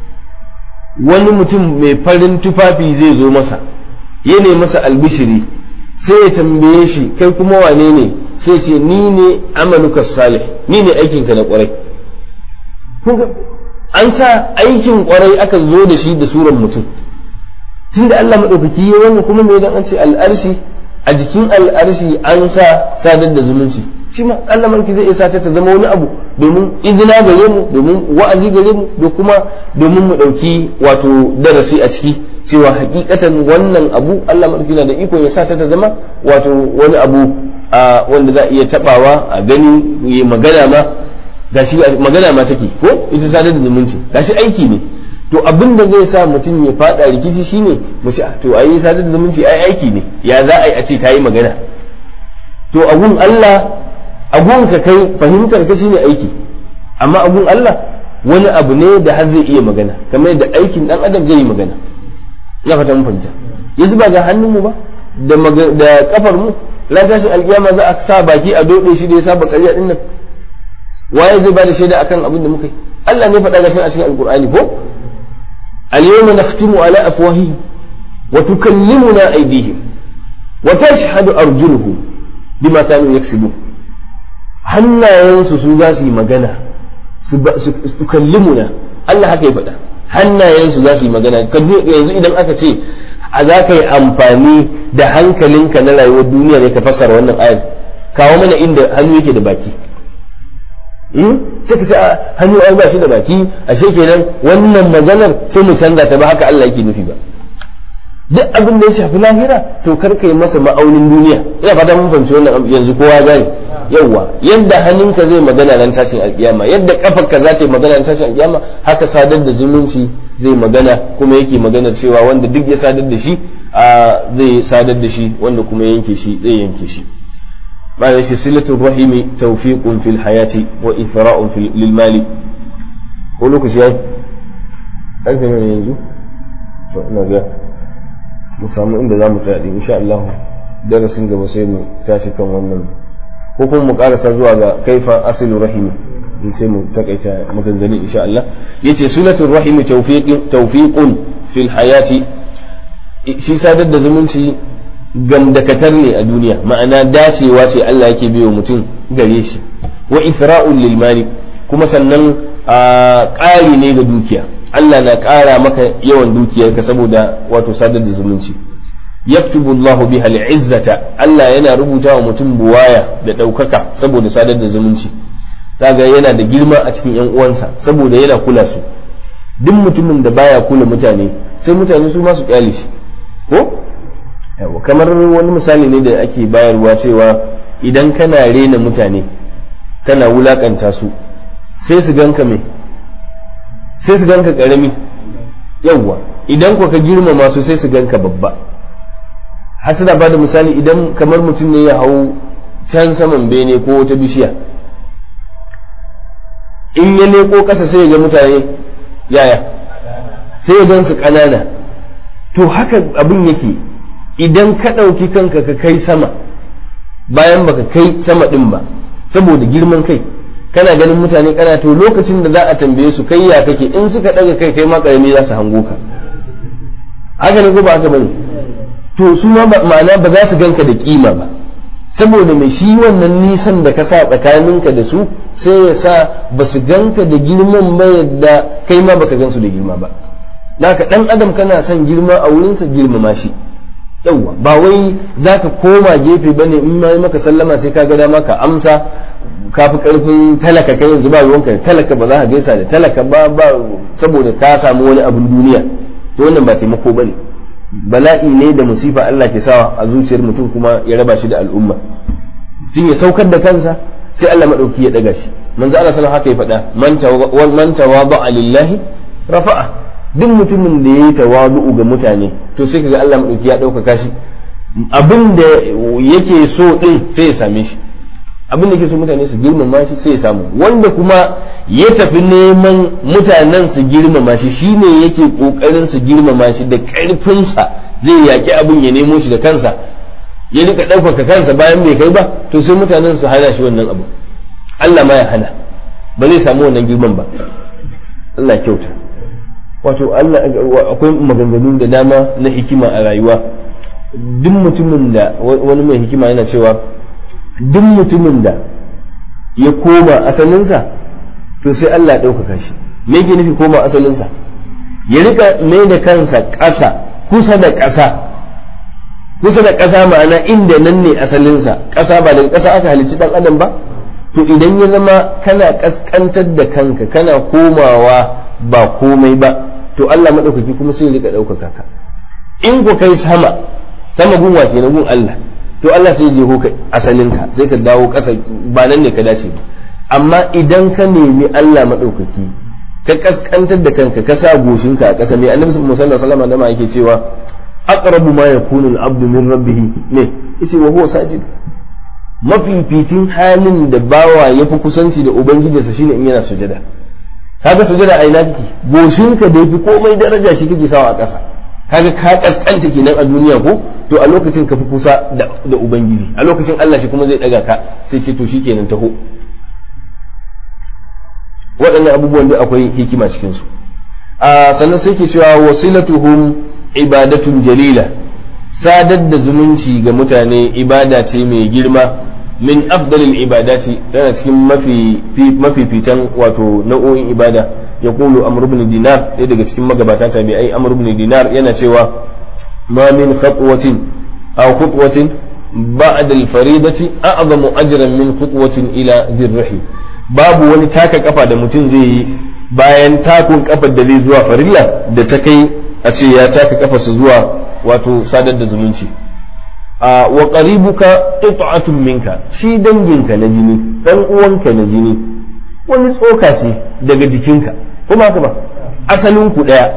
wani mutum mai farin tufafi zai zo masa ya ne masa albishiri sai ya tambaye shi kai kuma wane ne sai ce ni ne amaluka salih ni ne aikinka na kwarai an sa aikin kwarai aka zo da shi da suran mutum tunda Allah maɗaukaki ya wannan kuma me dan an ce al'arshi a jikin al'arshi an sa sadar da zumunci shi ma Allah manki zai isa ta zama wani abu domin izina gare mu domin wa'azi gare mu da kuma domin mu ɗauki wato darasi a ciki cewa hakikatan wannan abu Allah maɗauki na da iko ya sa ta zama wato wani abu wanda za a iya tabawa a gani yi magana ma gashi magana ma take ko ita sadar da zumunci gashi aiki ne to abin da zai sa mutum ya fada rikici shine mu ce to ayi sadar da zumunci ai aiki ne ya za a yi a ce ta yi magana to agun Allah agun ka kai fahimtar ka shine aiki amma agun Allah wani abu ne da har zai iya magana kamar yadda aikin dan adam zai yi magana ina fata mun fahimta yanzu ba ga hannun mu ba da da kafar mu ran tashin alkiyama za a sa baki a dode shi da ya saba ƙarya din nan waye zai bada shaida akan abin da muka yi Allah ne faɗa gashin a cikin alkur'ani ko al-yawma nakhtimu ala afwahihim wa tukallimuna aydihim wa tashhadu arjuluhum bima kanu yaksibun hannayensu su za su yi magana su kallimuna Allah haka ya faɗa hannayensu za su yi magana yanzu idan aka ce a za ka yi amfani da hankalinka na rayuwar duniya ne ka fassara wannan ayar kawo mana inda hannu yake da baki sai ka ce a hannu ai ba shi da baki ashe kenan wannan maganar sai mu canza ta ba haka Allah yake nufi ba duk abin da ya shafi lahira to kar ka yi masa ma'aunin duniya ina fata mun fahimci wannan yanzu kowa gane yawa yadda hannunka zai magana nan tashin alkiyama yadda kafarka za ta yi magana nan tashin alkiyama haka sadar da zumunci zai magana kuma yake magana cewa wanda duk ya sadar da shi a zai sadar da shi wanda kuma yanke shi zai yanke shi bayan shi silatu rahimi tawfiqun fil hayati wa ithra'un fil lil mali ko lokaci yayi karfe ne yanzu to ina ga mu samu inda za mu tsaya din insha Allah darasin gaba sai mu tashi kan wannan ko kuma mu karasa zuwa ga kaifa asilu rahimi in sai mu takaita maganganu insha Allah yace sulatul rahimi tawfiqin tawfiqun fil hayati shi sadar da zumunci gamdakatar ne a duniya ma'ana dacewa ce Allah yake biyo mutum gare shi wa ifra'un lil mali kuma sannan ƙari ne ga dukiya Allah na ƙara maka yawan dukiyarka saboda wato sadar da zumunci yaktubu Allahu biha al-izzata Allah yana rubuta wa mutum buwaya da ɗaukaka saboda sadar da zumunci kaga yana da girma a cikin yan uwansa saboda yana kula su duk mutumin da baya kula mutane sai mutane su ma su kyale shi ko yawa kamar wani misali ne da ake bayarwa cewa idan kana rena mutane kana wulakanta su sai su ganka me sai su ganka karami yawa idan ko ka girmama su sai su ganka babba hasada ba da misali idan kamar mutum ne ya hau can saman bene ko wata bishiya in ya leko ƙasa sai ya ga mutane yaya sai ya gan su ƙanana to haka abin yake idan ka ɗauki kanka ka kai sama bayan baka kai sama ɗin ba saboda girman kai kana ganin mutane kana to lokacin da za a tambaye su kai ya kake in suka ɗaga kai kai ma ƙarami za su hango ka haka ne ko ba haka bane to su ma ma'ana ba za su ganka da kima ba saboda mai shi wannan nisan da ka sa tsakaninka da su sai ya sa ba su ganka da girman ba yadda kai ma baka gansu da girma ba naka dan adam kana son girma a wurinsa girmama shi yawwa ba wai za ka koma gefe bane in ma maka sallama sai ka ga dama ka amsa ka fi karfin talaka kai yanzu ba ruwanka da talaka ba za ka gaisa da talaka ba ba saboda ka samu wani abin duniya to wannan ba taimako bane bala'i ne da musifa Allah ke sawa a zuciyar mutum kuma ya raba shi da al'umma tun ya saukar da kansa sai Allah madauki ya daga shi manzo Allah sallallahu haka ya faɗa man tawada'a lillahi rafa'a duk mutumin da yayi tawadu'u ga mutane to sai kaga Allah madauki ya ɗaukaka shi abin da yake so din sai ya same shi abin da yake so mutane su girmama shi sai ya samu wanda kuma ya tafi neman mutanen su girmama shi shine yake kokarin su girmama shi da ƙarfinsa zai yaki abin ya nemo shi da kansa ya rika ɗaukaka kansa bayan bai kai ba to sai mutanen su hana shi wannan abu Allah ma ya hana ba zai samu wannan girman ba Allah kyauta wato Allah akwai maganganu da dama na hikima a rayuwa duk mutumin da wani mai hikima yana cewa duk mutumin da ya koma asalinsa to sai Allah ya ɗaukaka shi me yake nufi koma asalinsa ya rika mai da kansa ƙasa kusa da ƙasa kusa da ƙasa ma'ana inda nan ne asalinsa ƙasa ba daga ƙasa aka halicci ɗan adam ba to idan ya zama kana ƙasƙantar da kanka kana komawa ba komai ba to Allah maɗaukaki kuma sai ya rika ɗaukaka ka in ku kai sama sama gunwa ke na gun Allah to Allah sai je ka asalinka sai ka dawo ƙasa ba nan ne ka dace ba amma idan ka nemi Allah maɗaukaki ka kaskantar da kanka ka sa goshinka a ƙasa mai annabi sallallahu alaihi wasallam da yake cewa aqrabu ma yakunu al-abdu min rabbih ne yace wa huwa sajid mafificin halin da bawa yafi kusanci da ubangijinsa shine in yana sujada kaga sujada a ina kake goshinka da yafi komai daraja shi kake sawa a ƙasa kaga ka kaskanta kenan a duniya ko to a lokacin ka fi kusa da ubangiji a lokacin Allah shi kuma zai daga ka sai ce to shikenan taho waɗannan abubuwan da akwai hikima cikin su a sannan sai ke cewa wasilatuhum ibadatun jalila sadar da zumunci ga mutane ibada ce mai girma min afdalil ibadati tana cikin mafi mafifitan wato nau'o'in ibada ya kulu amr ibn dinar ɗaya daga cikin magabata tabi'ai amr ibn dinar yana cewa ma min khatwatin aw khutwatin ba'da al-faridati a'zamu ajran min khutwatin ila dhirrihi babu wani taka kafa da mutum zai yi bayan takun kafar da zai zuwa farilla da ta kai a ce ya taka kafarsa zuwa wato sadar da zumunci wa qaribuka qit'atun minka shi danginka na jini dan uwanka na jini wani tsoka ce daga jikinka kuma haka ba asalin ku daya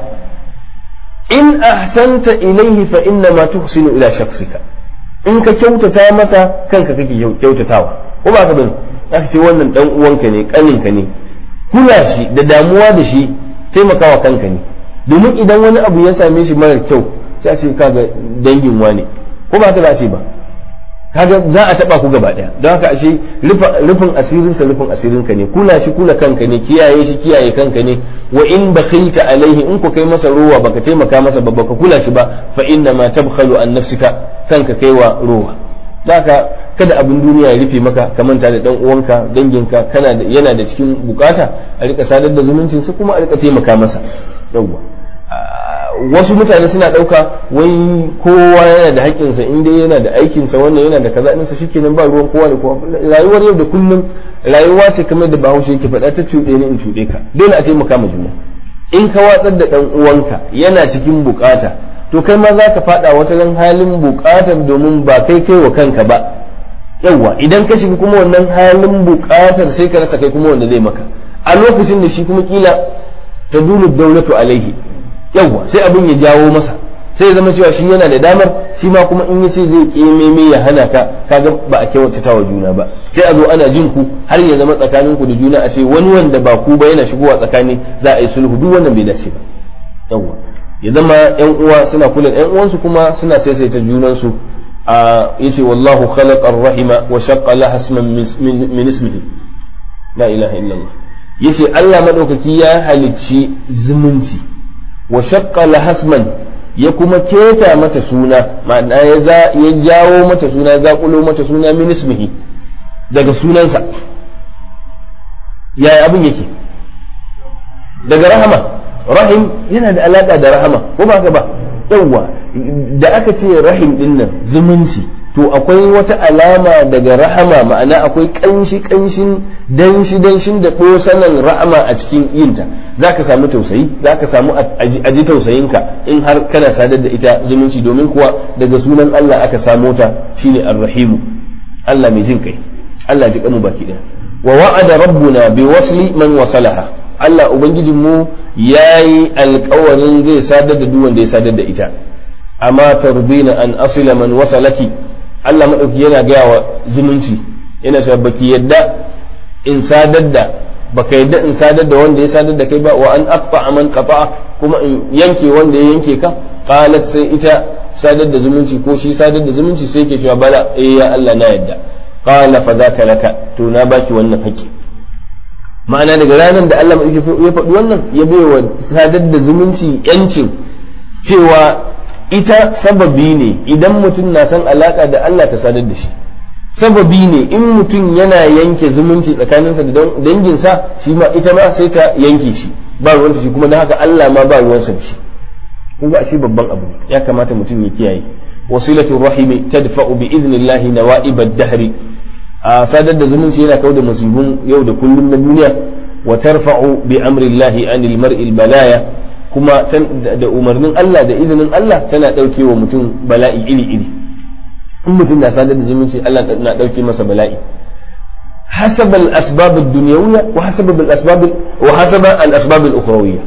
in ahsanta ilayhi fa inna ma tuhsinu ila shakhsika in ka kyautata masa kanka kake kyautatawa ko ba ka bane aka ce wannan dan uwanka ne kaninka ne kula shi da damuwa da shi taimakawa kanka ne domin idan wani abu ya same shi marar kyau sai a ce kaga dangin wane ko ba haka za a ce ba kaga za a taba ku gaba daya don haka ashe rufin asirin sa rufin asirin ka ne kula shi kula kanka ne kiyaye shi kiyaye kanka ne wa in bakhilta alaihi in ku kai masa ruwa baka taimaka masa ba baka kula shi ba fa inna ma tabkhalu an nafsika kanka kaiwa ruwa haka kada abin duniya ya rufe maka ka manta da dan uwanka danginka kana da yana da cikin bukata a rika sadar da zumuncin sa kuma a rika taimaka masa yawwa wasu mutane suna ɗauka wai kowa yana da haƙƙinsa in dai yana da aikinsa wannan yana da kaza ɗinsa shikenan ba ruwan kowa da kowa rayuwar yau da kullum rayuwa ce kamar da bahaushe yake faɗa ta cuɗe ni in cuɗe ka dole a taimaka ma juna in ka watsar da ɗan uwanka yana cikin bukata to kai ma za ka faɗa wata ran halin bukatar domin ba kai kai wa kanka ba yawwa idan ka shiga kuma wannan halin bukatar sai ka rasa kai kuma wanda zai maka a lokacin da shi kuma kila ta dulu daulatu alaihi yawwa sai abin ya jawo masa sai ya zama cewa shi yana da damar shi ma kuma in yace zai kememe ya hana ka kaga ba a kyautata wa juna ba sai a zo ana jin ku har ya zama tsakanin ku da juna a ce wani wanda ba ku ba yana shigowa tsakani za a yi sulhu duk wannan bai dace ba yawwa ya zama yan uwa suna kula yan uwansu kuma suna saisaita junan su a yace wallahu khalaqa ar-rahima wa shaqqa laha isman min ismihi la ilaha illallah yace Allah madaukaki ya halicci zumunci wa shaqqa lahasman ya kuma keta mata suna ma'ana ya ya jawo mata suna zaƙulo mata suna min ismihi daga sunansa yaya abin yake daga rahama rahim yana da alaka da rahama ko ba ka ba yawwa da aka ce rahim din nan zumunci to akwai wata alama daga rahama ma'ana akwai kanshi kanshin danshi danshin da sanan rahama a cikin yinta za ka samu tausayi za ka samu aji tausayinka in har kana sadar da ita zumunci domin kuwa daga sunan Allah aka samo ta shine arrahimu Allah mai jin kai Allah ji kanmu baki daya wa wa'ada rabbuna bi wasli man wasalaha Allah ubangijin mu yayi alƙawarin zai sadar da duk wanda ya sadar da ita amma tarbina an asila man wasalaki Allah maɗauki yana gaya wa zumunci yana cewa baki yadda in sadar da baka yadda in sadar da wanda ya sadar da kai ba wa an aqta man qata kuma in yanke wanda ya yanke ka qalat sai ita sadar da zumunci ko shi sadar da zumunci sai yake cewa bala eh ya Allah na yadda qala fa zaka laka to na baki wannan haƙƙi ma'ana daga ranar da Allah ya faɗi wannan ya bai wa sadar da zumunci yancin cewa ita sababi ne idan mutum na san alaka da Allah ta sadar da shi sababi ne in mutum yana yanke zumunci tsakaninsa da danginsa shi ma ita ma sai ta yanke shi ba ruwanta shi kuma na haka Allah ma ba ruwansa da shi kun ga ashe babban abu ya kamata mutum ya kiyaye wasilatu rahimi tadfa'u bi idnillahi nawa'ib ad-dahri a sadar da zumunci yana kawo da musibin yau da kullum na duniya wa tarfa'u bi amrillahi anil mar'il balaya kuma da umarnin Allah da izinin Allah tana ɗauke wa mutum bala'i iri-iri in mutum na sadar da zumunci Allah na ɗauke masa bala'i hasab al-asbab ad-dunyawiyya wa hasab al-asbab wa hasab al-asbab al-ukhrawiyya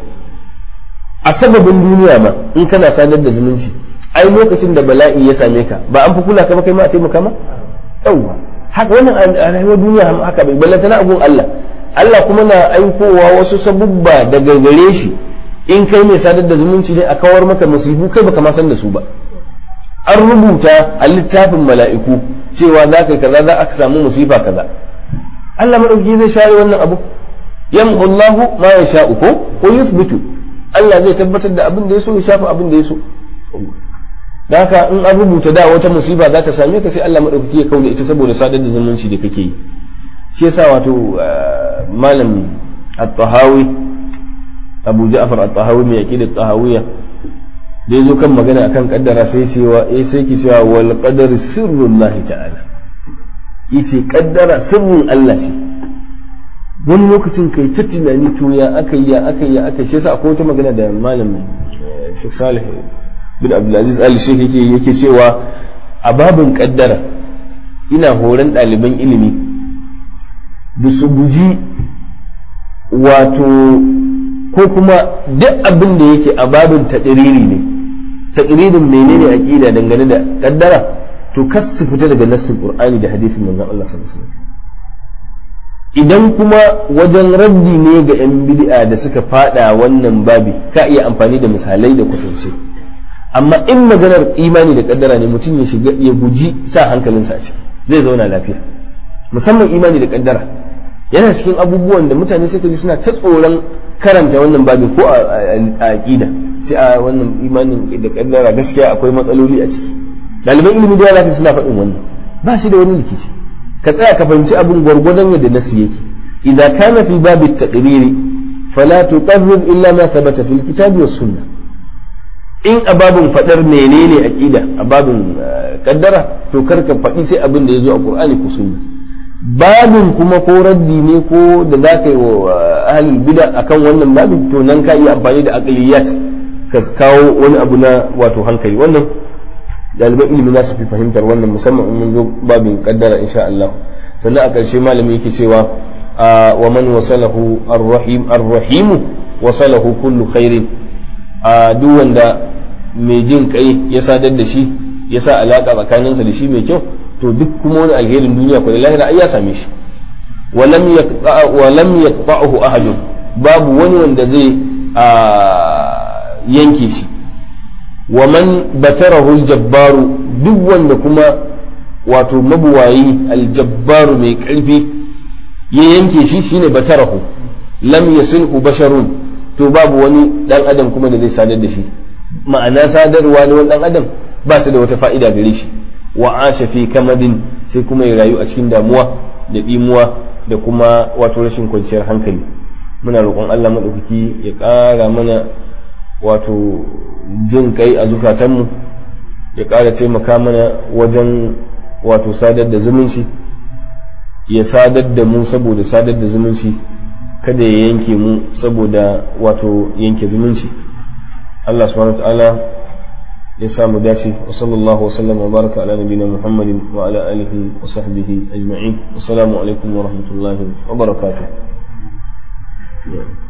a sababin duniya ma in kana sadar da zumunci ai lokacin da bala'i ya same ka ba an fi kula ka ba kai ma a taimaka ma yawwa haka wannan a rayuwar duniya haka bai ballanta na abun Allah Allah kuma na aikowa wasu sabubba daga gare shi in kai mai sadar da zumunci ne a kawar maka musibu kai baka ma san da su ba an rubuta a littafin mala'iku cewa za ka kaza za a samu musifa kaza Allah madauki zai share wannan abu yamhu Allahu ma yasha'u ko ko yuthbitu Allah zai tabbatar da abin da ya so ya shafa abin da ya so da haka in an rubuta da wata musiba za ta same ka sai Allah madaukaki ya kauna ita saboda sadar da zumunci da kake yi shi yasa wato malam at-tahawi Abu Ja'far at-tahawi mai aqida at-tahawiyya da yazo kan magana akan kaddara sai cewa eh sai ki cewa wal qadar sirrullahi ta'ala yace kaddara sirrin Allah ce wani lokacin kai ta tunani to ya aka ya aka ya aka shi yasa akwai wata magana da malam Sheikh Salih bin Abdulaziz Ali Sheikh yake yake cewa a babin kaddara ina horon ɗaliban ilimi da su guji wato ko kuma duk abin da yake a babin taɗiriri ne taɗiririn menene aqida dangane da kaddara to kas su fita daga nassin Qur'ani da hadisin manzon Allah sallallahu alaihi wasallam idan kuma wajen raddi ne ga 'yan bid'a da suka fada wannan babi ka iya amfani da misalai da kusance amma in maganar imani da kaddara ne mutum ya shiga ya guji sa hankalinsa a ciki zai zauna lafiya musamman imani da kaddara yana cikin abubuwan da mutane sai ji suna ta tsoron karanta wannan babin ko a aqida sai a wannan imanin da kaddara gaskiya akwai matsaloli a ciki ɗaliban ilimi da yawa suna faɗin wannan ba shi da wani rikici ka tsaya ka fahimci abin gwargwadon yadda nasu yake idza kana fi babi taqriri fala tuqarrir illa ma thabata fil kitabi was sunnah in a babin fadar menene aqida a babin kaddara to kar ka faɗi sai abin da yazo a qur'ani ko sunna babin kuma ko raddi ne ko da za ka yi wa ahlul bid'a akan wannan babin to nan ka iya amfani da aqliyat ka kawo wani abu na wato hankali wannan ɗaliban ilimi za su fi fahimtar wannan musamman in mun zo babin kaddara insha Allah sannan a ƙarshe malami yake cewa wa man wasalahu ar-rahim ar-rahim wasalahu kullu khairin a duk wanda mai jin kai ya sadar da shi ya sa alaka tsakaninsa da shi mai kyau to duk kuma wani alherin duniya ko da lahira ai ya same shi walam yaqta wa lam yaqta'uhu ahadun babu wani wanda zai yanke shi wa man batarahu aljabbaru duk wanda kuma wato mabuwayi aljabbaru mai karfi ya yanke shi shine batarahu lam yasilhu basharun to babu wani dan adam kuma da zai sadar da shi ma'ana sadarwa da wani dan adam ba ta da wata fa'ida gare shi wa asha fi kamadin sai kuma ya rayu a cikin damuwa da dimuwa da kuma wato rashin kwanciyar hankali muna roƙon Allah maɗaukaki ya ƙara mana wato jin kai a zukatanmu ya ƙara taimaka mana wajen wato sadar da zumunci ya sadar da mu saboda sadar da zumunci kada ya yanke mu saboda wato yanke zumunci Allah subhanahu wa ta'ala ya samu dace wa sallallahu wa sallam wa baraka ala nabiyina Muhammadin wa ala alihi wa sahbihi ajma'in assalamu alaikum wa rahmatullahi wa barakatuh